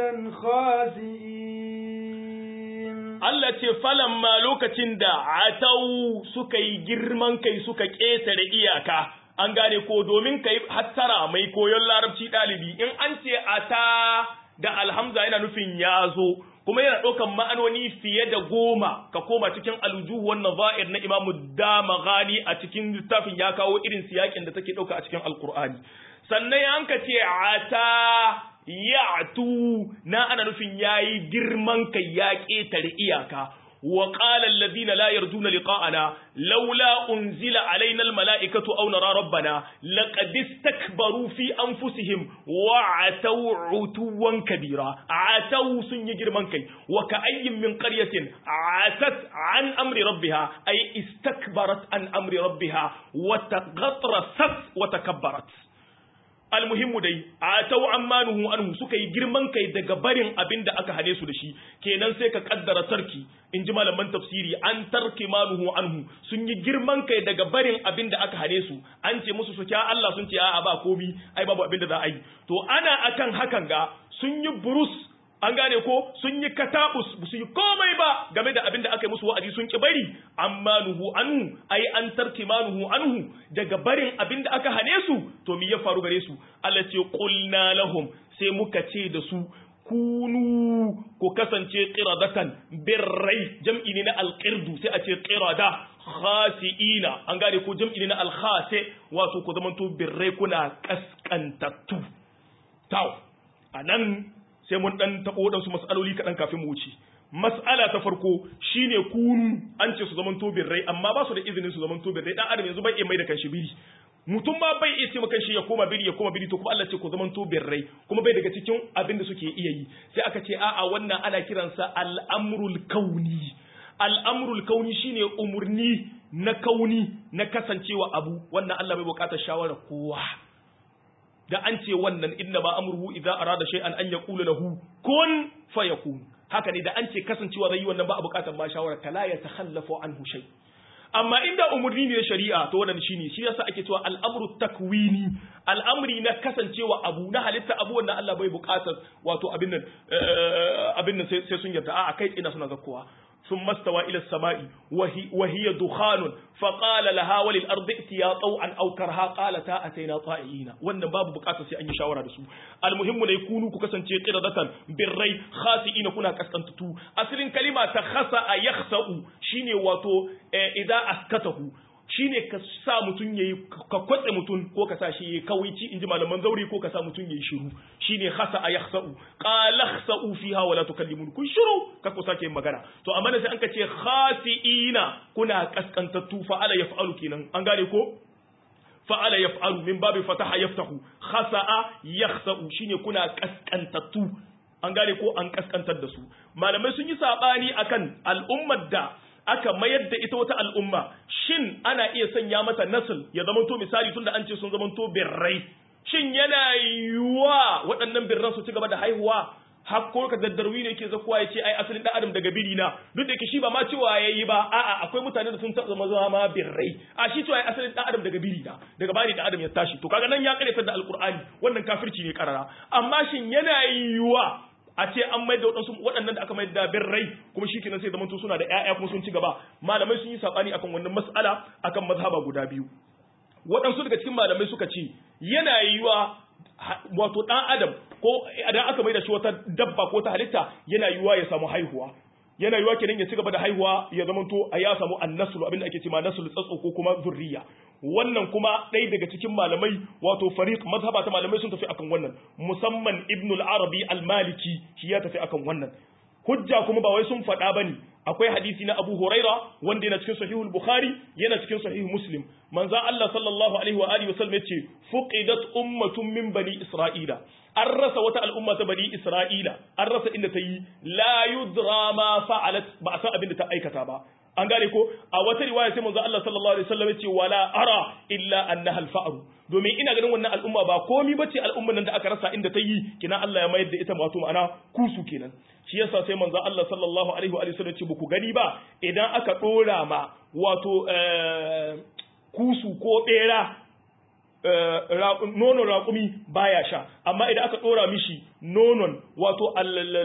خاسئين Allah ce falamma lokacin da atau suka yi girman kai suka ƙetare iyaka an gane ko domin kai hattara mai koyon larabci ɗalibi in an ce ata da alhamza yana nufin ya zo kuma yana ɗaukan ma'anoni fiye da goma ka koma cikin aljuhu wannan za'ir na imamu damaghani a cikin littafin ya kawo irin siyakin da take ɗauka a cikin alkur'ani sannan ya ka ce ata ya'tu na ana nufin yayi girman kai ya ƙetare iyaka wa qala alladhina la yarjuna liqa'ana laula unzila alaina almala'ikatu aw nara rabbana laqad istakbaru fi anfusihim wa ataw utuwan kabira ataw sun yi girman kai wa ka'ayyin min qaryatin atat an amri rabbiha ay istakbarat an amri rabbiha wa taghatrasat wa takabbarat almuhimmu dai a tau ammanuhu anhu suka yi girman kai daga barin abin da aka hane su da shi kenan sai ka kaddara tarki in ji malaman tafsiri an tarki manuhu anhu sun yi girman kai daga barin abin da aka hane su an ce musu su kya Allah sun ce a'a ba komi ai babu abin da za a yi to ana akan hakan ga sun yi burus an gane ko sun yi katabus ba su yi komai ba game da abin da aka yi musu wa'azi sun ki bari amma nuhu anhu ai an tarki manuhu anhu daga barin abin da aka hane su to me ya faru gare su Allah ce qulna lahum sai muka ce da su kunu ko kasance qiradatan birrai jam'i ne na alqirdu sai a ce qirada khasiina an gane ko jam'i ne na alkhase wato ku zamanto birrai kuna kaskantattu taw anan sai mun dan tabo wadansu mas'aloli kaɗan kafin mu wuce mas'ala ta farko shine kunu an ce su zaman tobin rai amma ba su da izinin su zaman tobin rai dan adam yanzu bai iya mai da kanshi biri mutum ma bai iya ce kanshi ya koma biri ya koma biri to kuma Allah ce ku zaman tobin rai kuma bai daga cikin abin da suke iya yi sai aka ce a'a wannan ana kiransa al'amrul kauni al'amrul kauni shine umurni na kauni na kasancewa abu wannan Allah bai bukatar shawara kowa da an ce wannan inna ma amruhu idza arada shay'an an yaqula lahu kun fayakun haka ne da an ce kasancewa zai yi wannan ba a bukatar ma shawara kala ya takhallafu anhu shay amma inda umurni ne shari'a to wannan shine shi yasa ake cewa al'amru takwini al'amri na kasancewa abu na halitta abu wannan Allah bai bukatar wato abin nan abin nan sai sun yarda a kai ina suna zakkowa ثم استوى إلى السماء وهي, وهي دخان فقال لها وللأرض ائتيا طوعا أو كرها قالتا أتينا طائعين wannan babu bukatar sai an yi shawara da su almuhimmu ne kunu ku kasance qiradatan birrai khasiina kuna kaskantutu asalin kalima ta khasa a yakhsa'u shine wato idza askatahu shine ka sa mutun yayi ka kwatse mutun ko ka sa shi yayi kawaici inji malaman zauri ko ka sa mutun yayi shiru shine khasa a yakhsa'u qala khsa'u fiha wa la tukallimun kun shiru ka ku sake magana to amma sai an ka ce khasiina kuna kaskantattu fa ala yaf'alu kenan an gane ko fa'ala yaf'alu min babi fataha yaftahu khasa'a yakhsa'u shine kuna kaskantattu an gane ko an kaskantar da su malamai sun yi sabani akan al'ummar da aka mayar da ita wata al'umma shin ana iya sanya mata nasl ya zamanto misali tunda an ce sun zamanto birrai shin yana yiwuwa waɗannan birran su ci gaba da haihuwa hakko ka daddarwi ne ke zakuwa ya ce ai asalin dan adam daga biri na duk da yake shi ba ma cewa yayi ba a'a akwai mutane da sun taɓa zama ma birrai a shi cewa ai asalin dan adam daga biri na daga bani dan adam ya tashi to kaga nan ya karanta da alqur'ani wannan kafirci ne karara amma shin yana yiwuwa a ce an mai da waɗansu waɗannan da aka mai da birrai kuma shi kenan sai zaman to suna da ƴaƴa kuma sun ci gaba malamai sun yi sabani akan wannan mas'ala akan mazhaba guda biyu waɗansu daga cikin malamai suka ce yana yiwuwa wato ɗan adam ko idan aka mai da shi wata dabba ko ta halitta yana yiwuwa ya samu haihuwa yana yiwa kenan ya ci gaba da haihuwa ya zamanto a ya samu annaslu abinda ake cewa naslu tsatso ko kuma zurriya wannan kuma ɗaya daga cikin malamai wato fariq mazhaba ta malamai sun tafi akan wannan musamman ibnul arabi al-maliki shi ya tafi akan wannan hujja kuma ba wai sun faɗa bane akwai hadisi na Abu Huraira wanda yana cikin sahihul Bukhari yana cikin sahih Muslim manzo Allah sallallahu alaihi wa alihi wasallam yace fuqidat ummatun min bani Isra'ila an rasa wata al'umma ta bani Isra'ila an rasa inda ta yi la yudra ma fa'alat ba a san abin da ta aikata ba an gane ko a wata riwaya sai manzo Allah sallallahu alaihi wasallam yace wala ara illa annaha al-fa'ru domin ina ganin wannan al'umma ba komi bace al'umman nan da aka rasa inda ta yi kina Allah ya mayar da ita wato ma'ana kusu kenan shi yasa sai manzo Allah sallallahu alaihi wa sallam ce ku gani ba idan aka dora ma wato kusu ko bera nonon raƙumi baya sha amma idan aka dora mishi nonon wato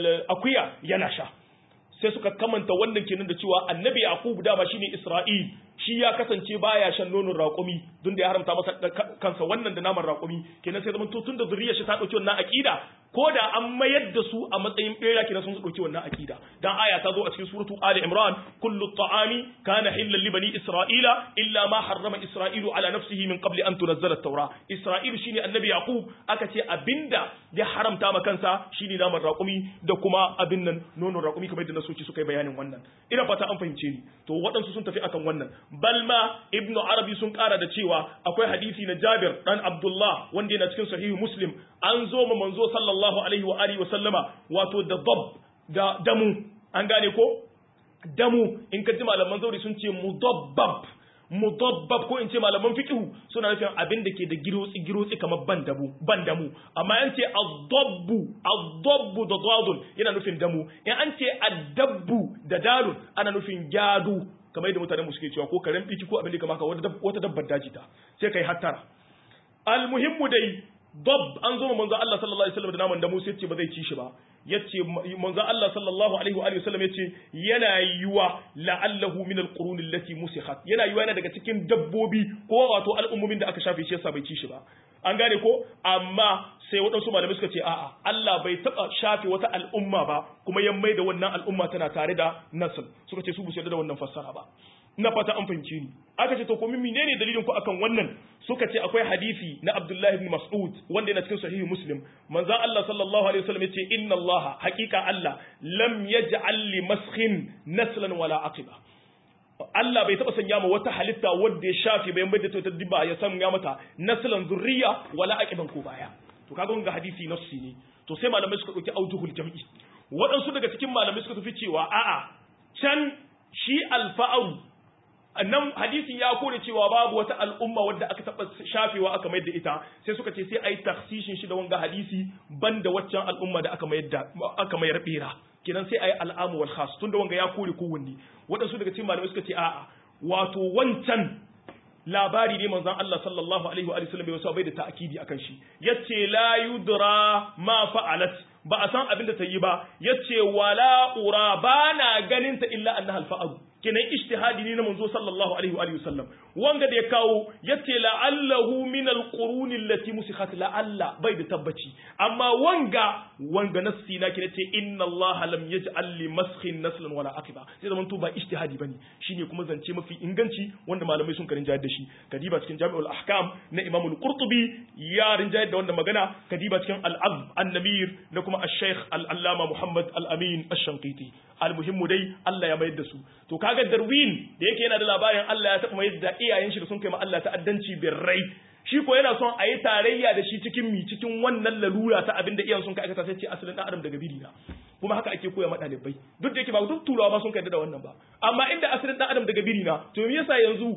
akuya yana sha sai suka kamanta wannan kenan da cewa annabi yaqub dama shine isra'il shi ya kasance baya shan nonon raƙumi don da ya haramta masa kansa wannan da naman raƙumi kenan sai zaman to tun da zuriyar shi ta dauki wannan aqida ko da an mayar da su a matsayin bera kenan sun dauki wannan aqida dan aya ta zo a cikin suratu ali imran kullu ta'ami kana hillan li bani isra'ila illa ma harrama isra'ilu ala nafsihi min qabli an tunzala at-taura isra'il shine annabi yaqub aka ce abinda ya haramta ma kansa shine naman raƙumi da kuma abin nan nonon raƙumi kamar yadda nasoci suka yi bayanin wannan ina fata an fahimce ni to waɗansu sun tafi akan wannan balma ibnu arabi sun ƙara da cewa akwai hadisi na jabir dan abdullah wanda yana cikin sahihu muslim an zo ma manzo sallallahu alaihi wa alihi wa sallama wato da dab da damu an gane ko damu in ka ji malaman zauri sun ce mudabbab mudabbab ko in ce malaman fiqhu suna nufin abin da ke da girotsi girotsi kamar ban damu ban damu amma an ce adabbu adabbu da dadun yana nufin damu in an ce adabbu da dalun ana nufin gyadu kamar yadda mutanen mu suke cewa ko karen biki ko abin da kamar wata dabbar daji ta sai kai hattara almuhimmu dai dab an zo manzo Allah sallallahu alaihi wasallam da naman da Musa yace ba zai ci shi ba yace manzo Allah sallallahu alaihi wa alihi wasallam yace yana yiwa la'allahu min alqurun allati musikhat yana yiwa yana daga cikin dabbobi ko wato al'ummomin da aka shafe shi yasa bai ci shi ba an gane ko amma sai waɗansu malamai suka ce a'a Allah bai taɓa shafe wata al'umma ba kuma ya mai da wannan al'umma tana tare da nasl suka ce su bu da wannan fassara ba na fata an fahimci ni aka ce to ko min menene dalilin ku akan wannan suka ce akwai hadisi na Abdullah ibn Mas'ud wanda yana cikin sahihi Muslim manzo Allah sallallahu alaihi wasallam yace inna Allah haqiqa Allah lam yaj'al li maskhin naslan wala aqiba Allah bai taɓa sanya ma wata halitta wadda ya shafi bayan bai da ta diba ya sanya mata naslan zurriya wala aqiban ko baya to kaga ga hadisi nafsi ne to sai malamai suka dauki aujuhul jam'i waɗansu daga cikin malamai suka tafi cewa a'a can shi alfa'aru nan hadisin ya kore cewa babu wata al'umma wadda aka taɓa shafewa aka mayar da ita sai suka ce sai a yi taksishin shi da wanga hadisi banda waccan al'umma da aka mayar da aka mayar bera kenan sai a yi al'amu wal khas tunda wanga ya kore kowanne waɗansu daga cikin malamai suka ce a'a wato wancan labari ne manzon Allah sallallahu alaihi wa sallam bai bai da ta'kidi akan shi yace la yudra ma fa'alat ba a san abin da ta yi ba yace wala ura bana ganin ta illa annaha al-fa'al kenan ijtihadi ne na manzo sallallahu alaihi wa sallam wanga da ya kawo yace la'allahu min al-qurun allati musikhat la'alla bai da tabbaci amma wanga wanga nassi na kina ce inna allaha lam yaj'al li maskhin naslan wala aqiba sai zaman to ba ijtihadi bane shine kuma zance mafi inganci wanda malamai sun karin jayar da shi kadiba cikin jami'ul ahkam na imam al-qurtubi ya rinjayar da wanda magana kadiba cikin al-azb an-namir na kuma al-shaykh al-allama muhammad al-amin ash-shanqiti al-muhimmu dai Allah ya mayar da su to kaga darwin da yake yana da labarin Allah ya taɓa mayar da iyayen shi da sun kai ma Allah ta'addanci birrai shi ko yana son a yi tarayya da shi cikin mi cikin wannan lalura ta abin da iyayen sun kai aikata sai ce asalin dan adam daga biri na kuma haka ake koya ma ɗalibai duk da yake ba duk turawa ba sun kai da wannan ba amma inda asalin dan adam daga biri na to me yasa yanzu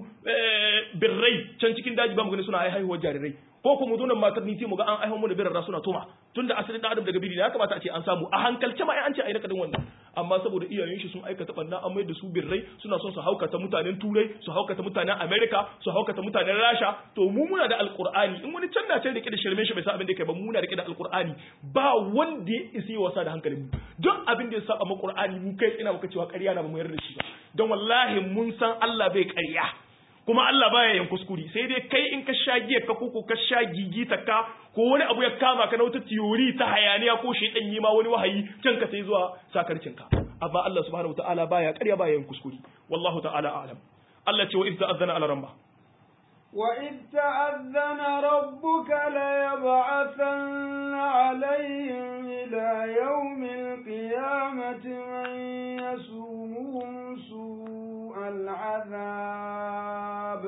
birrai can cikin daji ba mu gani suna haihuwar jarirai ko kuma zo nan matar ni sai mu ga an aiho mu da birra suna tuma tunda asalin dan adam daga biri ne ya kamata a ce an samu a hankalce ma ai an ce ai nakadin wannan amma saboda iyayen shi sun aikata banna an mai da su birrai suna son su haukata mutanen turai su haukata mutanen america su haukata mutanen rasha to mu muna da alqur'ani in wani can na can rike da shirme shi bai sa abin da kai ba muna rike da alqur'ani ba wanda ya isi wasa da hankalin mu duk abin da ya saba mu qur'ani mu kai ina muka cewa ƙarya na ba mu yarda da shi ba don wallahi mun san Allah bai ƙarya kuma Allah baya yin kuskure sai dai kai in ka sha giya ka koko ka sha gigita ka ko wani abu ya kama ka na wata tiyori ta hayaniya ko shedan yi ma wani wahayi can ka sai zuwa sakarcin ka amma Allah subhanahu wataala baya ƙarya baya yin kuskure wallahu ta'ala a'lam Allah ce wa idza azana ala ramba وإذ تأذن ربك ليبعثن عليهم إلى يوم القيامة من يسومهم سوء العذاب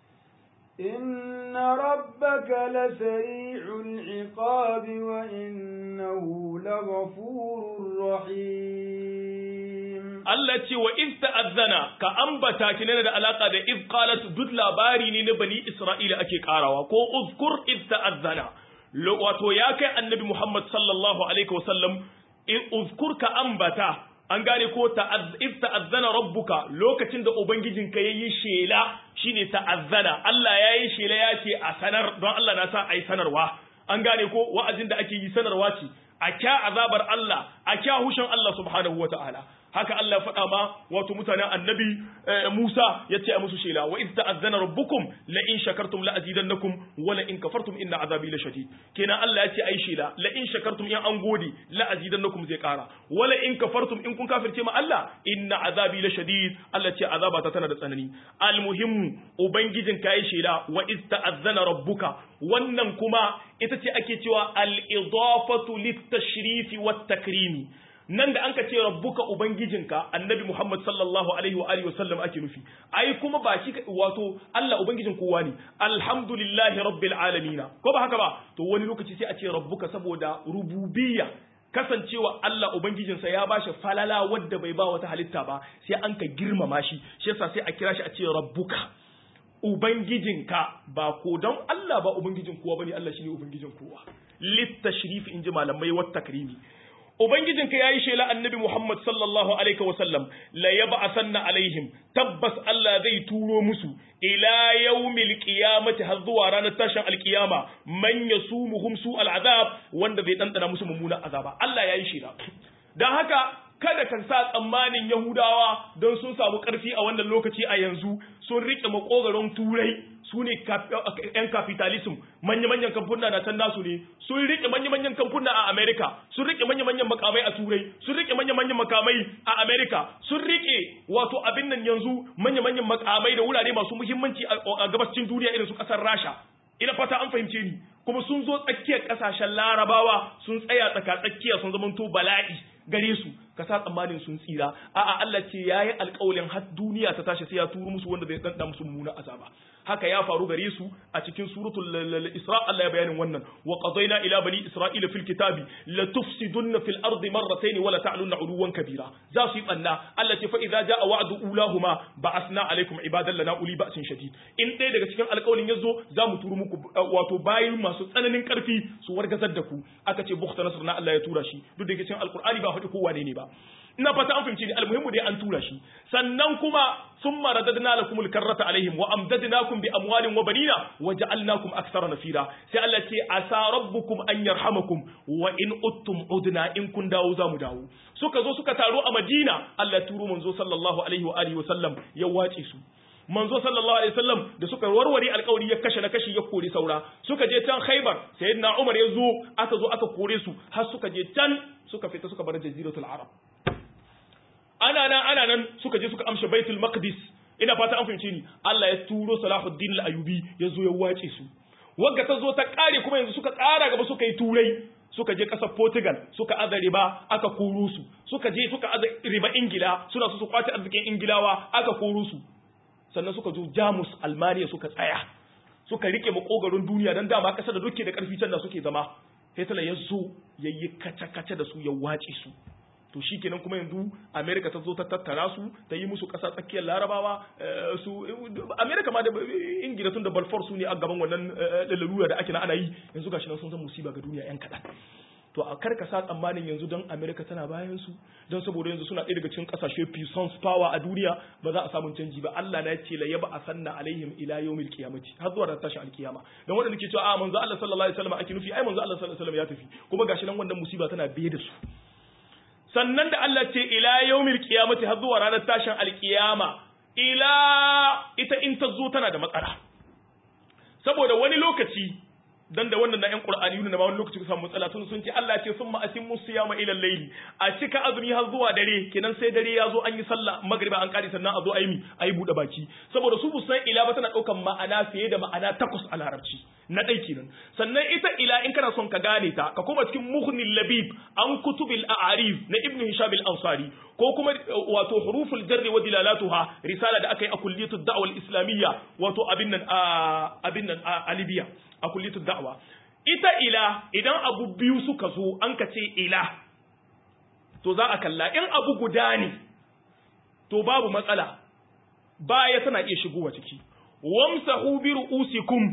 إن ربك لسريع العقاب وإنه لغفور رحيم Allah ce wa iz ta'azzana ka ambata kinana da alaka da iz qalat duk labari ne na bani Isra'ila ake karawa ko uzkur iz ta'azzana wato ya kai annabi Muhammad sallallahu alaihi wasallam uzkur ka ambata an gane ko iz ta'azzana rabbuka lokacin da ubangijinka yayi shela shine ta'azzana Allah yayi shela ya ce a sanar don Allah na sa ai sanarwa an gane ko wa'azin da ake yi sanarwa ce a kya azabar Allah a kya hushin Allah subhanahu wataala haka Allah ya faɗa ma wato mutanen annabi Musa ya ce a musu shela wa iz ta'azzana rabbukum la in shakartum la azidannakum wa la in kafartum inna azabi la shadid kenan Allah ya ce ai shela la in shakartum in an gode la azidannakum zai kara wa la in kafartum in kun kafirce ma Allah inna azabi la shadid Allah ce azaba ta tana da tsanani almuhimmu ubangijin ka yi shela wa iz ta'azzana rabbuka wannan kuma ita ce ake cewa al-idafatu lit-tashrifi wat-takrimi nan da anka ce rabbuka ubangijinka annabi Muhammad sallallahu alaihi wa alihi wasallam ake nufi ai kuma ba shi wato Allah ubangijin kowa ne alhamdulillahi rabbil alamin ko ba haka ba to wani lokaci sai a ce rabbuka saboda rububiyya kasancewa Allah ubangijinsa ya bashi falala wadda bai ba wata halitta ba sai an ka girmama shi shi yasa sai a kira shi a ce rabbuka ubangijinka ba ko don Allah ba ubangijin kowa bane Allah shine ubangijin kowa litashrif inji malamai wat takrimi Ubangijinka ya yi shela annabi Muhammad sallallahu Alaihi wasallam la yaba asanna alaihim tabbas Allah zai turo musu ila yaumil qiyamati har zuwa ranar tashin alkiyama man yasumuhum su al'azab wanda zai dandana musu mummunan azaba Allah ya yi shela dan haka kada kan sa tsammanin Yahudawa don sun samu ƙarfi a wannan lokaci a yanzu sun riƙe makogaron turai su ne ‘yan capitalism manya-manyan kamfuna na can nasu ne sun riƙe manya-manyan kamfuna a Amerika sun riƙe manya-manyan makamai a turai sun riƙe manya-manyan makamai a Amerika sun riƙe wato abin nan yanzu manya-manyan makamai da wurare masu muhimmanci a gabascin duniya irin su ƙasar Rasha ina fata an fahimce ni kuma sun zo tsakiyar ƙasashen larabawa sun tsaya tsaka tsakiya sun zamanto bala'i gare su ka sa tsammanin sun tsira a'a Allah ce yayi alƙawalin har duniya ta tashi sai ya turo musu wanda zai danda musu mummunan azaba haka ya faru gare su a cikin suratul Isra Allah ya bayanin wannan wa qadayna ila bani isra'ila fil kitabi la tufsidunna fil ardi marratayn wa la ta'lunna 'uluwan kabira za su yi banna Allah ce fa idza jaa wa'du ulahuma ba'athna alaykum ibadan lana uli ba'sin shadid in ɗaya daga cikin alƙawalin yazo za mu turo muku wato bayin masu tsananin ƙarfi su wargazar da ku aka ce bukhta nasr na Allah ya tura shi duk da cikin alƙur'ani ba faɗi kowa ne ba ina fata an fahimci ni almuhimmu dai an tura shi sannan kuma summa radadna lakumul karrata alaihim wa amdadnakum bi amwalin wa banina wa ja'alnakum aktsara nafira sai Allah ce asa rabbukum an yarhamakum wa in uttum udna in kun dawo za mu dawo suka zo suka taro a Madina Allah turo manzo sallallahu alaihi wa alihi wa sallam ya wace su manzo sallallahu alaihi wasallam da suka warware alkawari ya kashe na kashi ya kore saura suka je can Khaibar sayyidina Umar ya zo aka zo aka kore su har suka je can suka fita suka bar jaziratul Arab ana nan ana nan suka je suka amshe Baitul Maqdis ina fata an fahimce ni Allah ya turo Salahuddin al-Ayyubi ya zo ya wace su wagga ta zo ta kare kuma yanzu suka kara gaba suka yi turai suka je kasar Portugal suka aza riba aka koro su suka je suka aza riba Ingila suna su su kwace arzikin Ingilawa aka koro su sannan suka zo jamus almaniya suka tsaya suka rike makogarin duniya don dama kasar da duke da karfi can da suke zama hitler ya zo ya yi kace-kace da su ya wace su to shi kenan kuma yanzu america ta zo ta tattara su ta yi musu kasa tsakiyar larabawa su america ma da ingila tun da balfour su ne a gaban wannan lalura da ake na ana yi yanzu gashi nan sun zan musiba ga duniya yan kaɗan to a karka sa tsammanin yanzu don america tana bayan su don saboda yanzu suna ɗaya daga cikin ƙasashe puissance power a duniya ba za a samu canji ba Allah na ce la yaba asanna alaihim ila yawmil qiyamati har zuwa ran tashin alkiyama dan wanda nake cewa a manzo Allah sallallahu alaihi wasallam ake nufi ai manzo Allah sallallahu alaihi wasallam ya tafi kuma gashi nan wannan musiba tana biye da su sannan da Allah ce ila yawmil qiyamati har zuwa ranar tashin alkiyama ila ita in ta zo tana da matsala saboda wani lokaci dan da wannan na ƴan Qur'ani na ma wani lokaci samu matsala sun sun ce Allah ce summa atimmu siyama ila layli a cika azumi har zuwa dare kenan sai dare ya zo an yi sallah magriba an kare sannan a zo ayi mi ayi bude baki saboda su bu san ila ba tana daukan ma'ana fiye da ma'ana takwas a larabci na dai kenan sannan ita ila in kana son ka gane ta ka koma cikin muhnil labib an kutubil a'arif na ibnu hisham al-ansari ko kuma wato huruful jarri wa dilalatuha risala da aka yi a kulliyatu da'wa al-islamiyya wato abin nan abin nan a Libya a kulliyatu da'wa ita ila idan abu biyu suka zo an ka ce ila to za a kalla in abu guda ne to babu matsala baya tana iya shigowa ciki wamsahu bi ru'usikum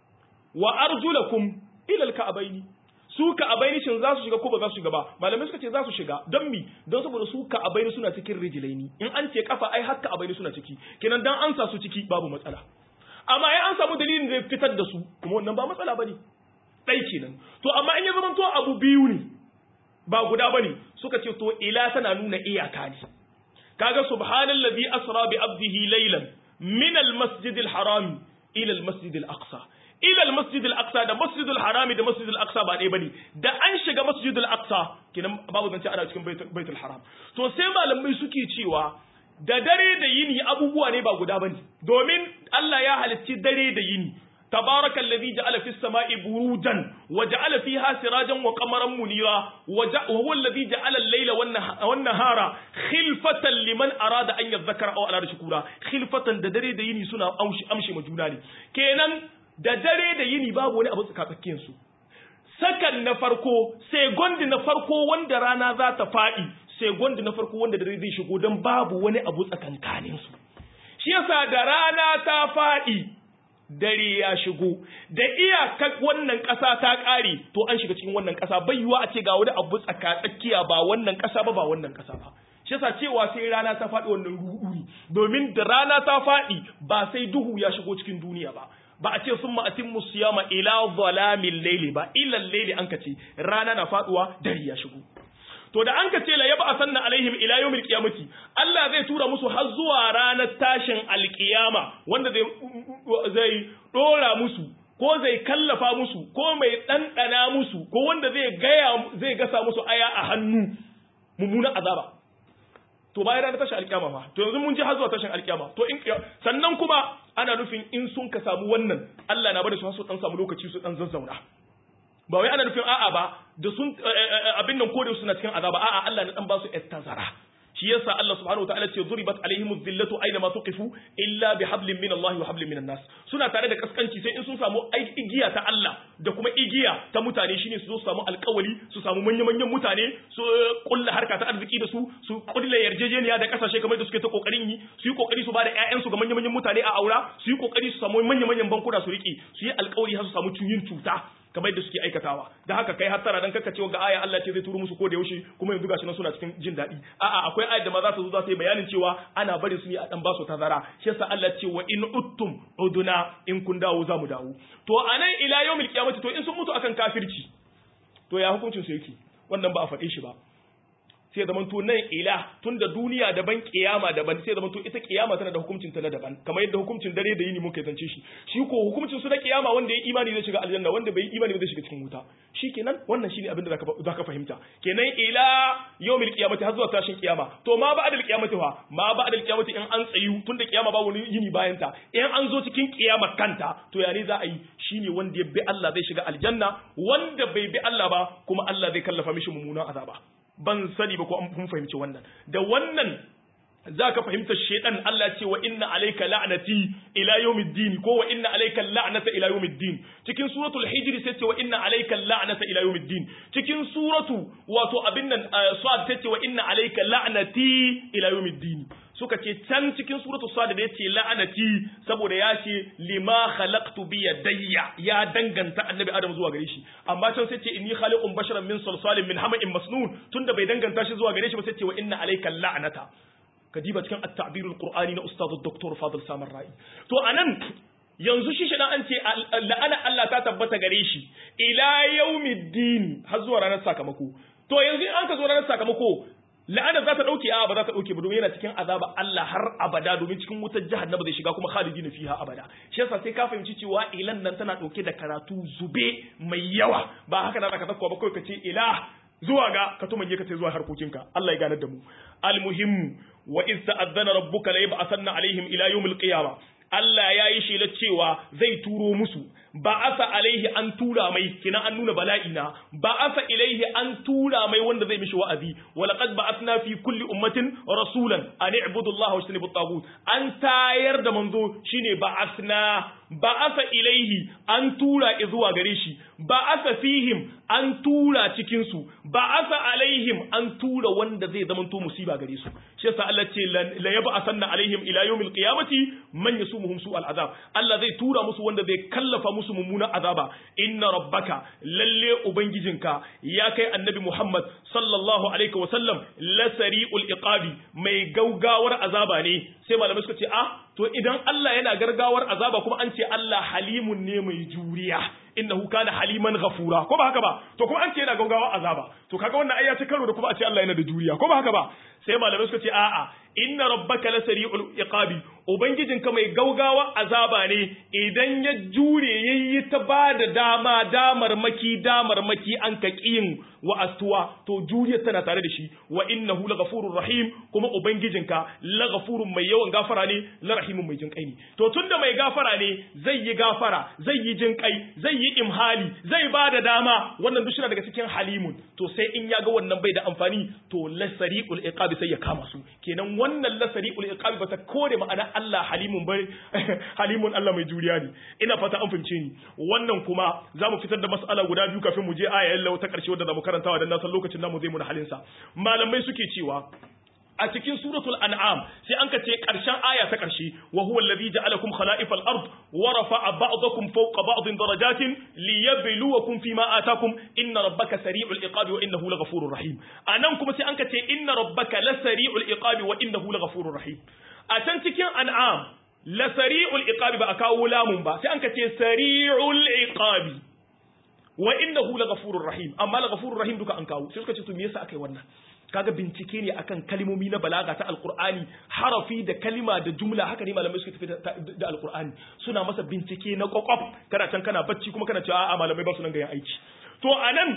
wa arjulakum ila al-ka'bayn su ka'abaini shin za su shiga ko ba za su shiga ba malamai suka ce za su shiga don mi don saboda su ka'abaini suna cikin rijilaini in an ce kafa ai har ka'abaini suna ciki kenan dan an sa su ciki babu matsala amma ai an samu dalilin da ya fitar da su kuma wannan ba matsala bane dai kenan to amma in ya zama to abu biyu ne ba guda bane suka ce to ila tana nuna iyaka ne kaga subhanallazi asra bi abdihi laylan min almasjidil harami ila almasjidil aqsa ila al-masjid al-aqsa da masjid al-harami da masjid al-aqsa ba ɗaya bane da an shiga masjid al-aqsa kinan babu zance ana cikin baitul haram to sai malamai suke cewa da dare da yini abubuwa ne ba guda bane domin Allah ya halicci dare da yini تبارك الذي جعل في السماء بروجا وجعل فيها سراجا وقمرا منيرا وهو الذي جعل الليل والنهار خلفة لمن أراد أن يذكر أو أراد شكورا خلفة ددري ديني سنة أمشي, أمشي مجوناني كينا da dare da yini babu wani abu tsakatsakiyar su sakan na farko sai gondi na farko wanda rana za ta faɗi sai gondi na farko wanda dare zai shigo don babu wani abu tsakankanin su shi yasa da rana ta faɗi dare ya shigo da iyakar wannan ƙasa ta ƙare to an shiga cikin wannan ƙasa bai yiwa a ce ga wani abu tsakatsakiya ba wannan ƙasa ba ba wannan ƙasa ba shi yasa cewa sai rana ta faɗi wannan ruɗu domin da rana ta faɗi ba sai duhu ya shigo cikin duniya ba ba a ce sun ma'atin musiyama ila zalamin laili ba ilan laili an ka ce rana na faduwa dare ya shigo to da an ka ce la yaba asanna alaihim ila yawmil qiyamati Allah zai tura musu har zuwa ranar tashin alqiyama wanda zai zai dora musu ko zai kallafa musu ko mai ɗanɗana musu ko wanda zai gaya zai gasa musu aya a hannu mummunan azaba to bayan ranar tashin alkiyama fa to yanzu mun ji har zuwa tashin alkiyama to in sannan kuma ana nufin in sun ka samu wannan Allah na bada su su dan samu lokaci su dan zazzauna ba wai ana nufin a'a ba da sun abin nan ko da suna cikin azaba a'a Allah na dan ba su tazara shi yasa Allah subhanahu wataala ce duribat alaihim dhillatu aina ma tuqifu illa bihablin min Allah wa hablin min nas suna tare da kaskanci sai in sun samu igiya ta Allah da kuma igiya ta mutane shine su zo su samu alƙawali su samu manyan manyan mutane su kulla harka ta arziki da su su kulla yarjejeniya da kasashe kamar da suke ta kokarin yi su yi kokari su bada ƴaƴan su ga manyan manyan mutane a aura su yi kokari su samu manyan manyan bankuna su riki su yi alƙawari har su samu yin cuta kamar yadda suke aikatawa da haka kai hattara dan kaka cewa ga aya Allah ce zai turo musu ko da yaushe kuma yanzu gashi nan suna cikin jin daɗi a'a akwai ayat da ma za ta zo za ta yi bayanin cewa ana bari su ne a dan basu tazara shi yasa Allah ce wa in uttum uduna in kun dawo za mu dawo to anan ila yawmil qiyamati to in sun mutu akan kafirci to ya hukuncin su yake wannan ba a faɗe shi ba sai zaman to nan ila tun da duniya daban kiyama daban sai zaman to ita kiyama tana da hukuncin ta na daban kamar yadda hukuncin dare da yini muka zance shi shi ko hukuncin su na kiyama wanda ya imani zai shiga aljanna wanda bai imani zai shiga cikin wuta shikenan wannan shine abin da zaka zaka fahimta kenan ila yawmil qiyamati har zuwa tashin kiyama to ma ba adal qiyamati fa ma ba adal qiyamati in an tsayu tun da kiyama ba wani yini bayan ta in an zo cikin kiyama kanta to ya ne za a yi shine wanda ya bi Allah zai shiga aljanna wanda bai bi Allah ba kuma Allah zai kallafa mishi mummunan azaba ban sani ba ko an kun fahimci wannan da wannan za ka fahimta shedan Allah ce wa inna alayka la'nati ila yawmiddin ko wa inna alayka la'nata ila yawmiddin cikin suratul hijr sai ce wa inna alayka la'nata ila yawmiddin cikin suratu wato abin nan sad sai ce wa inna alayka la'nati ila yawmiddin suka ce can cikin suratu sad da yace la'anati saboda ya ce lima khalaqtu bi yadayya ya danganta annabi adam zuwa gare shi amma can sai ce inni khaliqun basharan min salsalin min hama'in masnun tunda bai danganta shi zuwa gare shi ba sai ce wa inna alayka la'nata kadiba cikin at-ta'birul qur'ani na ustaz dr fadil samar ra'i to anan yanzu shi shidan an ce la'ana Allah ta tabbata gare shi ila yaumiddin har zuwa ranar sakamako to yanzu in an ka zo ranar sakamako la'ana za ta dauke a ba za ta dauke ba domin yana cikin azaba Allah har abada domin cikin wutar jahannama zai shiga kuma khalidina fiha abada shi yasa sai ka fahimci cewa ilan nan tana dauke da karatu zube mai yawa ba haka na zaka zakwa ba kai ka ce ilah zuwa ga ka tumanye ka ce zuwa harkokinka Allah ya ganar da mu almuhimmu wa iz ta'azzana rabbuka la yab'athanna alaihim ila yawmil qiyamah Allah ya yi shela cewa zai turo musu ba asa alaihi an tura mai kina an nuna bala'ina ba asa ilaihi an tura mai wanda zai mishi wa'azi walaqad ba'athna fi kulli ummatin rasulan an i'budu Allah wa ijtanibu at an tayar da manzo shine ba'athna ba'asa ilaihi an tura zuwa gare shi ba'asa fihim an tura cikin su ba'asa alaihim an tura wanda zai zamanto musiba gare su shi yasa Allah ce la yab'athanna alaihim ila yawmil qiyamati man yasumuhum su'al azab Allah zai tura musu wanda zai kallafa musu mummunan azaba inna rabbaka lalle ubangijinka ya kai annabi Muhammad sallallahu alaihi wa sallam la sari'ul iqabi mai gaugawar azaba ne sai malamai suka ce ah to idan Allah yana gargawar azaba kuma an ce Allah halimun ne mai juriya innahu kana haliman ghafura ko ba haka ba to kuma an ce yana gaugawar azaba to kaga wannan ayya ta karo da kuma a ce Allah yana da juriya ko ba haka ba sai malamai suka ce a'a inna rabbaka lasari'ul iqabi ubangijinka mai gaugawa azaba ne idan ya jure yayi ta bada dama damar maki damar maki an ka kiyin wa astuwa to juriyar tana tare da shi wa innahu laghafurur rahim kuma ubangijinka laghafurun mai yawan gafara ne la rahimun mai jin kai ne to tunda mai gafara ne zai yi gafara zai yi jin kai zai yi imhali zai bada dama wannan duk daga cikin halimun to sai in ya ga wannan bai da amfani to lasari'ul iqabi sai ya kama su kenan wannan lasari'ul iqabi bata kore ma'ana Allah halimun bai halimun Allah mai juriya ne ina fata an fahimce ni wannan kuma zamu fitar da mas'ala guda biyu kafin mu je aya yalla ta karshe wadda zamu karantawa dan na san lokacin namu zai mu halin sa malamai suke cewa a cikin suratul an'am sai an ka ce karshen aya ta karshe wa huwa alladhi ja'alakum khala'ifal ard wa rafa'a ba'dakum fawqa ba'din darajatin liyabluwakum fima atakum inna rabbaka sari'ul iqabi wa innahu laghafurur rahim anan kuma sai an ka ce inna rabbaka lasari'ul iqabi wa innahu laghafurur rahim a can cikin an'am la sari'ul iqabi ba a kawo lamun ba sai an ka ce sari'ul iqabi wa innahu laghafurur rahim amma laghafurur rahim duka an kawo sai suka ce to me yasa akai wannan kaga bincike ne akan kalmomi na balaga ta alqur'ani harafi da kalima da jumla haka ne malamai suka tafi da alqur'ani suna masa bincike na kokof kana can kana bacci kuma kana cewa a'a malamai ba su nan ga yin aiki to anan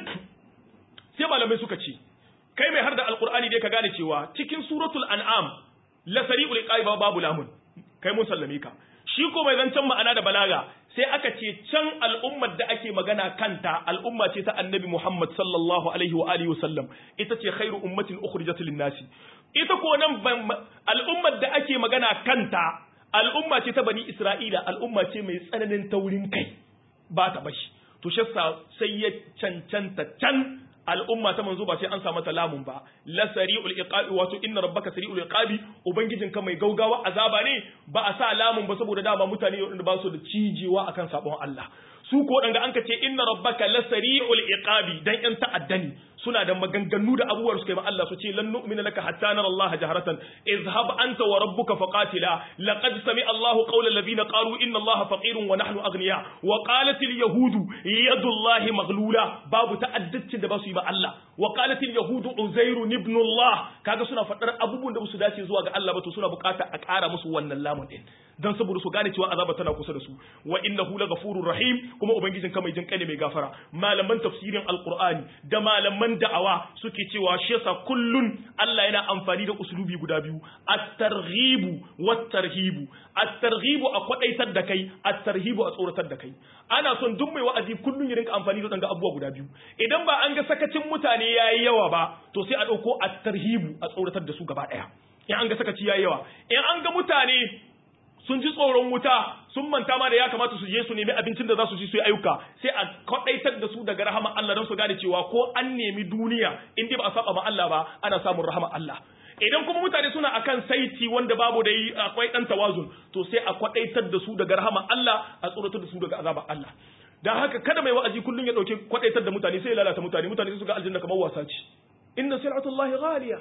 sai malamai suka ce kai mai har da alqur'ani dai ka gane cewa cikin suratul an'am la sari'ul iqabi babu lamun kai mun sallame ka shi ko mai zancen ma'ana da balaga sai aka ce can al'ummar da ake magana kanta al'umma ce ta annabi Muhammad sallallahu alaihi wa alihi wasallam ita ce khairu ummatin ukhrijat lin-nasi ita ko nan al'ummar da ake magana kanta al'umma ce ta bani Isra'ila al'umma ce mai tsananin taurin kai ba ta bashi to shassa sai ya cancanta can al'umma ta manzo ba sai an samu mata lamun ba la sari'ul iqabi wato inna rabbaka sari'ul iqabi ubangijinka mai gaugawa azaba ne ba a sa lamun ba saboda dama mutane wanda ba su da cijewa akan sabon Allah su ko danga an ka ce inna rabbaka la sari'ul iqabi dan yan ta'addani suna da maganganu da abubuwar su kai ma Allah su ce lan nu'mina laka hatta nara Allah jaharatan izhab anta wa rabbuka faqatila laqad sami Allah qawla alladhina qalu inna Allah faqirun wa nahnu aghniya wa qalat al yahudu yadu Allah maghlula babu ta'addacin da ba su yi ma Allah wa qalat al yahudu uzair ibn Allah kaga suna fadar abubuwan da su dace zuwa ga Allah ba to suna bukata a ƙara musu wannan lamun din dan saboda su gane cewa azaba tana kusa da su wa innahu laghafurur rahim kuma ubangijin ka mai jin kai mai gafara malaman tafsirin alqur'ani da malaman da'awa suke cewa shi yasa kullun Allah yana amfani da uslubi guda biyu at-targhibu wat-tarhibu at-targhibu a kwadaitar da kai at-tarhibu a tsoratar da kai ana son duk mai wa'azi kullun ya rinka amfani da danga abubuwa guda biyu idan ba an ga sakacin mutane yayi yawa ba to sai a dauko at-tarhibu a tsoratar da su gaba daya in an ga sakaci yayi yawa in an ga mutane sun ji tsoron wuta sun manta ma da ya kamata su je su nemi abincin da za su ci su yi ayyuka sai a kwadaitar da su daga rahama Allah don su gane cewa ko an nemi duniya in dai ba a saba ma Allah ba ana samun rahama Allah idan kuma mutane suna akan saiti wanda babu da yi akwai dan tawazun to sai a kwadaitar da su daga rahama Allah a tsoratar da su daga azabar Allah dan haka kada mai wa'azi kullun ya dauke kwadaitar da mutane sai ya lalata mutane mutane su ga aljanna kamar wasa ce inna sir'atullahi ghaliya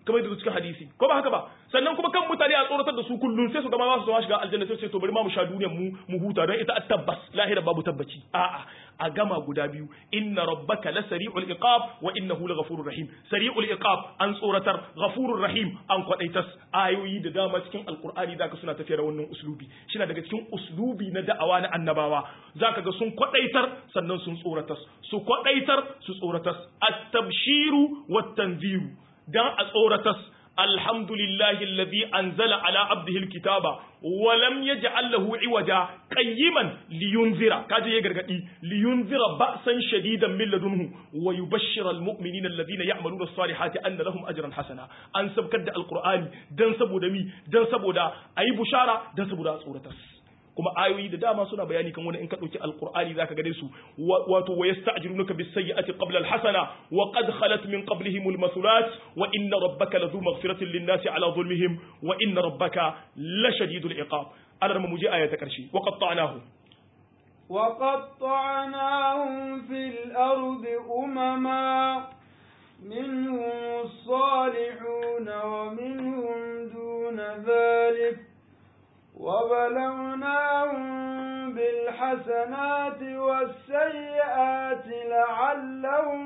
kamar da cikin hadisi ko ba haka ba sannan kuma kan mutane a tsoratar da su kullum sai su ga ma ba su zama shiga aljanna sai su ce to bari ma mu sha duniyar mu mu huta don ita tabbas lahira babu tabbaci a'a a gama guda biyu inna rabbaka la sari'ul iqab wa innahu laghafurur rahim sari'ul iqab an tsoratar ghafurur rahim an kwadaitas ayoyi da dama cikin alqur'ani zaka suna tafiya da wannan uslubi shi daga cikin uslubi na da'awa na annabawa zaka ga sun kwadaitar sannan sun tsoratar su kwadaitar su tsoratar at-tabshiru wat-tanziru dan a tsoratas alhamdulillahi alladhi anzala ala abdihi alkitaba wa lam yaj'al lahu iwaja qayyiman liyunzira kaje ya gargadi liyunzira ba'san shadidan min ladunhu wa yubashshira almu'minina alladhina ya'maluna as-salihati anna lahum ajran hasana an sabkar da alqur'ani dan saboda mi dan saboda ayi bushara dan saboda a tsoratas kuma ayoyi da dama suna bayani kan wani in ka dauki alqur'ani zaka gane su wato wa yasta'jilunaka bis sayyi'ati qabla al hasana wa qad khalat min qablihim al masulat wa inna rabbaka ladhu maghfiratin lin nasi ala zulmihim wa inna rabbaka la shadidul iqab ana mu je aya ta karshe wa qatta'nahu وقطعناهم في الأرض أمما منهم الصالحون ومنهم دون ذلك وبلوناهم بالحسنات والسيئات لعلهم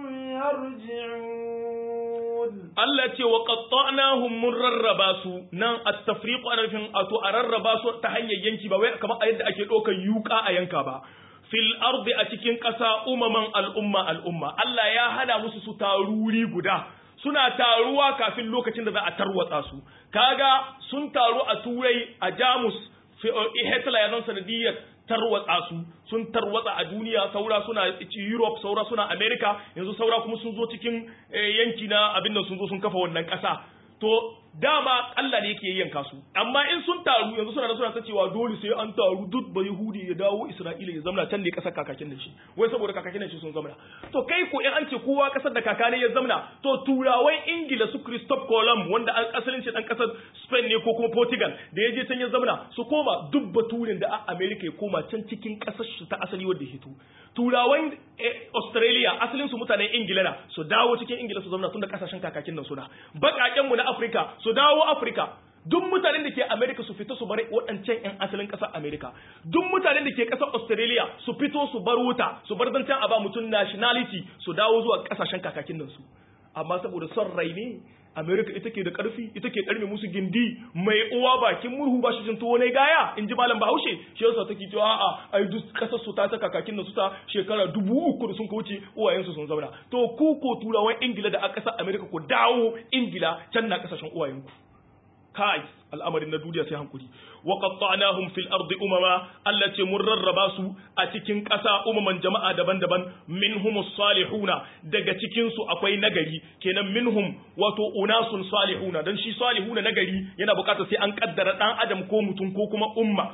يرجعون Allah ce wa qatta'nahum mun rarraba su nan at-tafriqu ana nufin ato a rarraba su ta hanyar yanki ba wai kamar a yadda ake ɗaukar yuka a yanka ba fil ardi a cikin ƙasa umaman al'umma al'umma Allah ya hana musu su taruri guda suna taruwa kafin lokacin da za a tarwatsa su kaga sun taru a turai a jamus hitler ya zan sanadiyar tarwatsa su sun tarwatsa a duniya saura suna europe saura suna america yanzu saura kuma sun zo cikin yanki na abin da sun zo sun kafa wannan ƙasa to dama Allah ne yake yanka su amma in sun taru yanzu suna da suna ta cewa dole sai an taru duk ba Yahudi ya dawo Isra'ila ya zamna can ne kasar kakakin da shi wai saboda kakakin da shi sun zamna to kai ko in an ce kowa kasar da kakane ya zamna to turawan Ingila su Christophe Colomb wanda an asalin shi dan kasar Spain ne ko kuma Portugal da ya je can ya zamna su koma duk baturin da a America ya koma can cikin kasar shi ta asali wanda ya hito turawan Australia asalin su mutanen Ingila na su dawo cikin Ingila su zamna tun da kasashen kakakin nan suna bakaken mu na Africa su dawo Africa duk mutanen da ke America su fito su bar waɗancan 'yan asalin ƙasar America duk mutanen da ke ƙasar Australia su fito su bar wuta su bar zancen a ba mutum nationality su dawo zuwa ƙasashen kakakin nan su amma saboda son rai ne America ita ke da ƙarfi ita ke ɗarme musu gindi mai uwa bakin murhu ba shi jin tuwo ne gaya in ji malam Bahaushe shi yasa take cewa a'a ai duk ƙasar su ta ta kakakin nan su ta shekara dubu uku da sun ka wuce uwayensu sun zauna to ku ko turawan Ingila da a ƙasar America ku dawo Ingila can na ƙasashen uwayenku kai al'amarin na duniya sai hankuri wa qatta'nahum fil ardi umama Allah ce mun rarraba su a cikin ƙasa umaman jama'a daban-daban minhumus salihuna daga cikin su akwai nagari kenan minhum wato unasun salihuna dan shi salihuna nagari yana bukatar sai an kaddara dan adam ko mutum ko kuma umma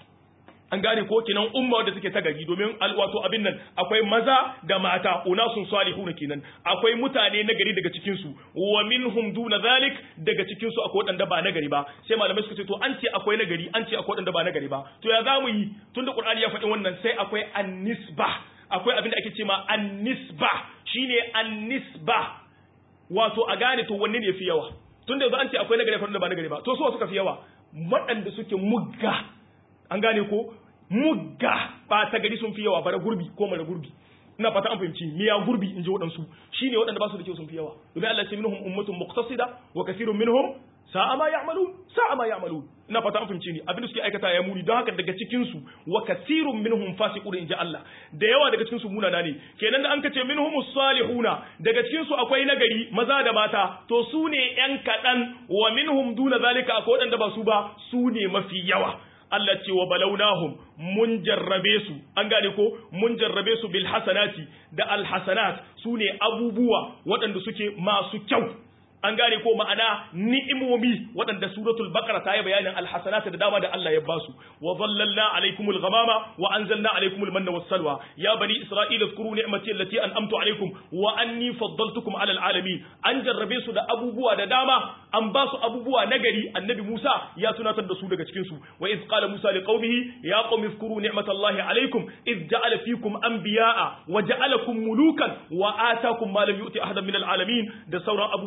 an gane ko kenan umma wadda take ta gari domin wato abin nan akwai maza da mata unasun salihuna kenan akwai mutane na gari daga cikin su wa minhum duna zalik daga cikin su akwai wadanda ba na gari ba sai malamai suka ce to an ce akwai na gari an ce akwai wadanda ba na gari ba to ya zamu yi tunda qur'ani ya faɗi wannan sai akwai annisba akwai abin da ake ce ma annisba shine annisba wato a gane to wanne ne yafi yawa tunda yanzu an ce akwai na gari akwai wadanda ba na gari ba to su suka fi yawa waɗanda suke mugga an gane ko mugga ba ta gari sun fi yawa bara gurbi ko mara gurbi ina fata an fahimci miya gurbi in ji waɗansu shine waɗanda ba su da kyau sun fi yawa domin Allah ce minhum ummatun muqtasida wa kathirun minhum sa'a ma ya'malun sa'a ma ya'malun ina fata an fahimci ni abin da suke aikata ya muni don haka daga cikin su wa kathirun minhum fasiqun in ji Allah da yawa daga cikin su munana ne kenan da an kace minhumus salihuna daga cikin su akwai nagari maza da mata to su ne yan kadan wa minhum duna zalika akwai waɗanda ba su ba su ne mafi yawa Allah ce wa balaunahum mun jarrabe su an gane ko mun jarrabe su bil hasanati da al hasanat su ne abubuwa waɗanda suke masu kyau an gane ko ma'ana ni'imomi waɗanda suratul baqara ta yi bayanin alhasanat da dama da Allah ya basu wa dhallalna alaykumul ghamama wa anzalna alaykumul manna was salwa ya bani isra'ila zkuru ni'mati allati an'amtu alaykum wa anni faddaltukum ala alamin an jarrabe su da abubuwa da dama an ba su abubuwa nagari annabi Musa ya tunatar da su daga cikin su wa iz qala Musa liqaumihi ya qaumi zkuru ni'matallahi alaykum iz ja'ala fikum anbiya'a wa ja'alakum mulukan wa atakum ma lam yu'ti ahadan min alalamin da sauran abubuwan da Allah ya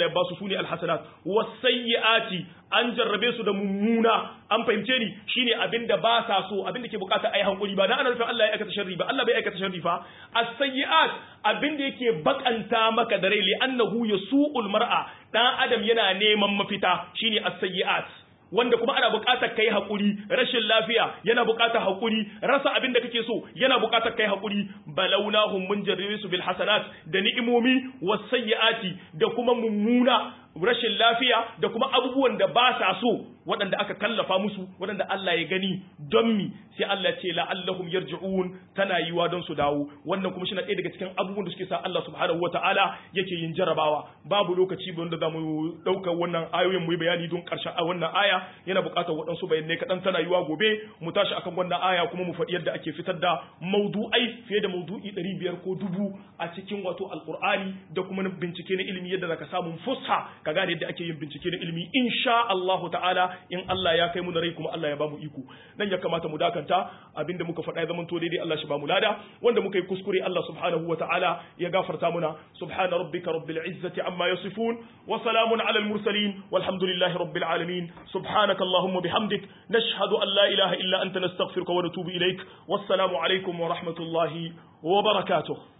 ya ba su sune alhasanat wasayyiati an jarrabe su da mummuna an fahimce ni shine abinda ba sa so abinda ke bukata ai hankuri ba na ana nufin Allah ya aikata sharri ba Allah bai aikata sharri fa as-sayyi'at abinda yake bakanta maka da rai li annahu yasu'ul mar'a dan adam yana neman mafita shine as-sayyi'at wanda kuma ana buƙatar kai haƙuri rashin lafiya yana buƙatar haƙuri rasa abin da kake so yana buƙatar kai haƙuri balawnahum mun jarrabe su bil hasanat da ni'imomi wasayyiati da kuma mummuna rashin lafiya da kuma abubuwan da ba sa so waɗanda aka kallafa musu waɗanda Allah ya gani don mi sai Allah ce la'allahum yarji'un tana yiwa don su dawo wannan kuma shine ɗaya daga cikin abubuwan da suke sa Allah subhanahu wata'ala yake yin jarabawa babu lokaci wanda za mu ɗaukar wannan ayoyin mu yi bayani don ƙarshen a wannan aya yana buƙatar waɗansu bayanai kaɗan tana yiwa gobe mu tashi akan wannan aya kuma mu faɗi yadda ake fitar da maudu'ai fiye da maudu'i ɗari biyar ko dubu a cikin wato alƙur'ani da kuma bincike na ilimi yadda zaka samu fusha ka gane yadda ake yin bincike na ilimi insha Allahu ta'ala in Allah ya kai mu da rai kuma Allah ya bamu iko nan ya kamata mu dakanta abinda muka faɗa ya zama to daidai Allah shi bamu lada wanda muka yi kuskure Allah subhanahu wa ta'ala ya gafarta muna subhana rabbika rabbil izzati amma yasifun wa salamun alal mursalin walhamdulillahi rabbil alamin subhanaka allahumma bihamdik nashhadu an la ilaha illa anta nastaghfiruka wa natubu ilaik wassalamu alaikum wa rahmatullahi wa barakatuh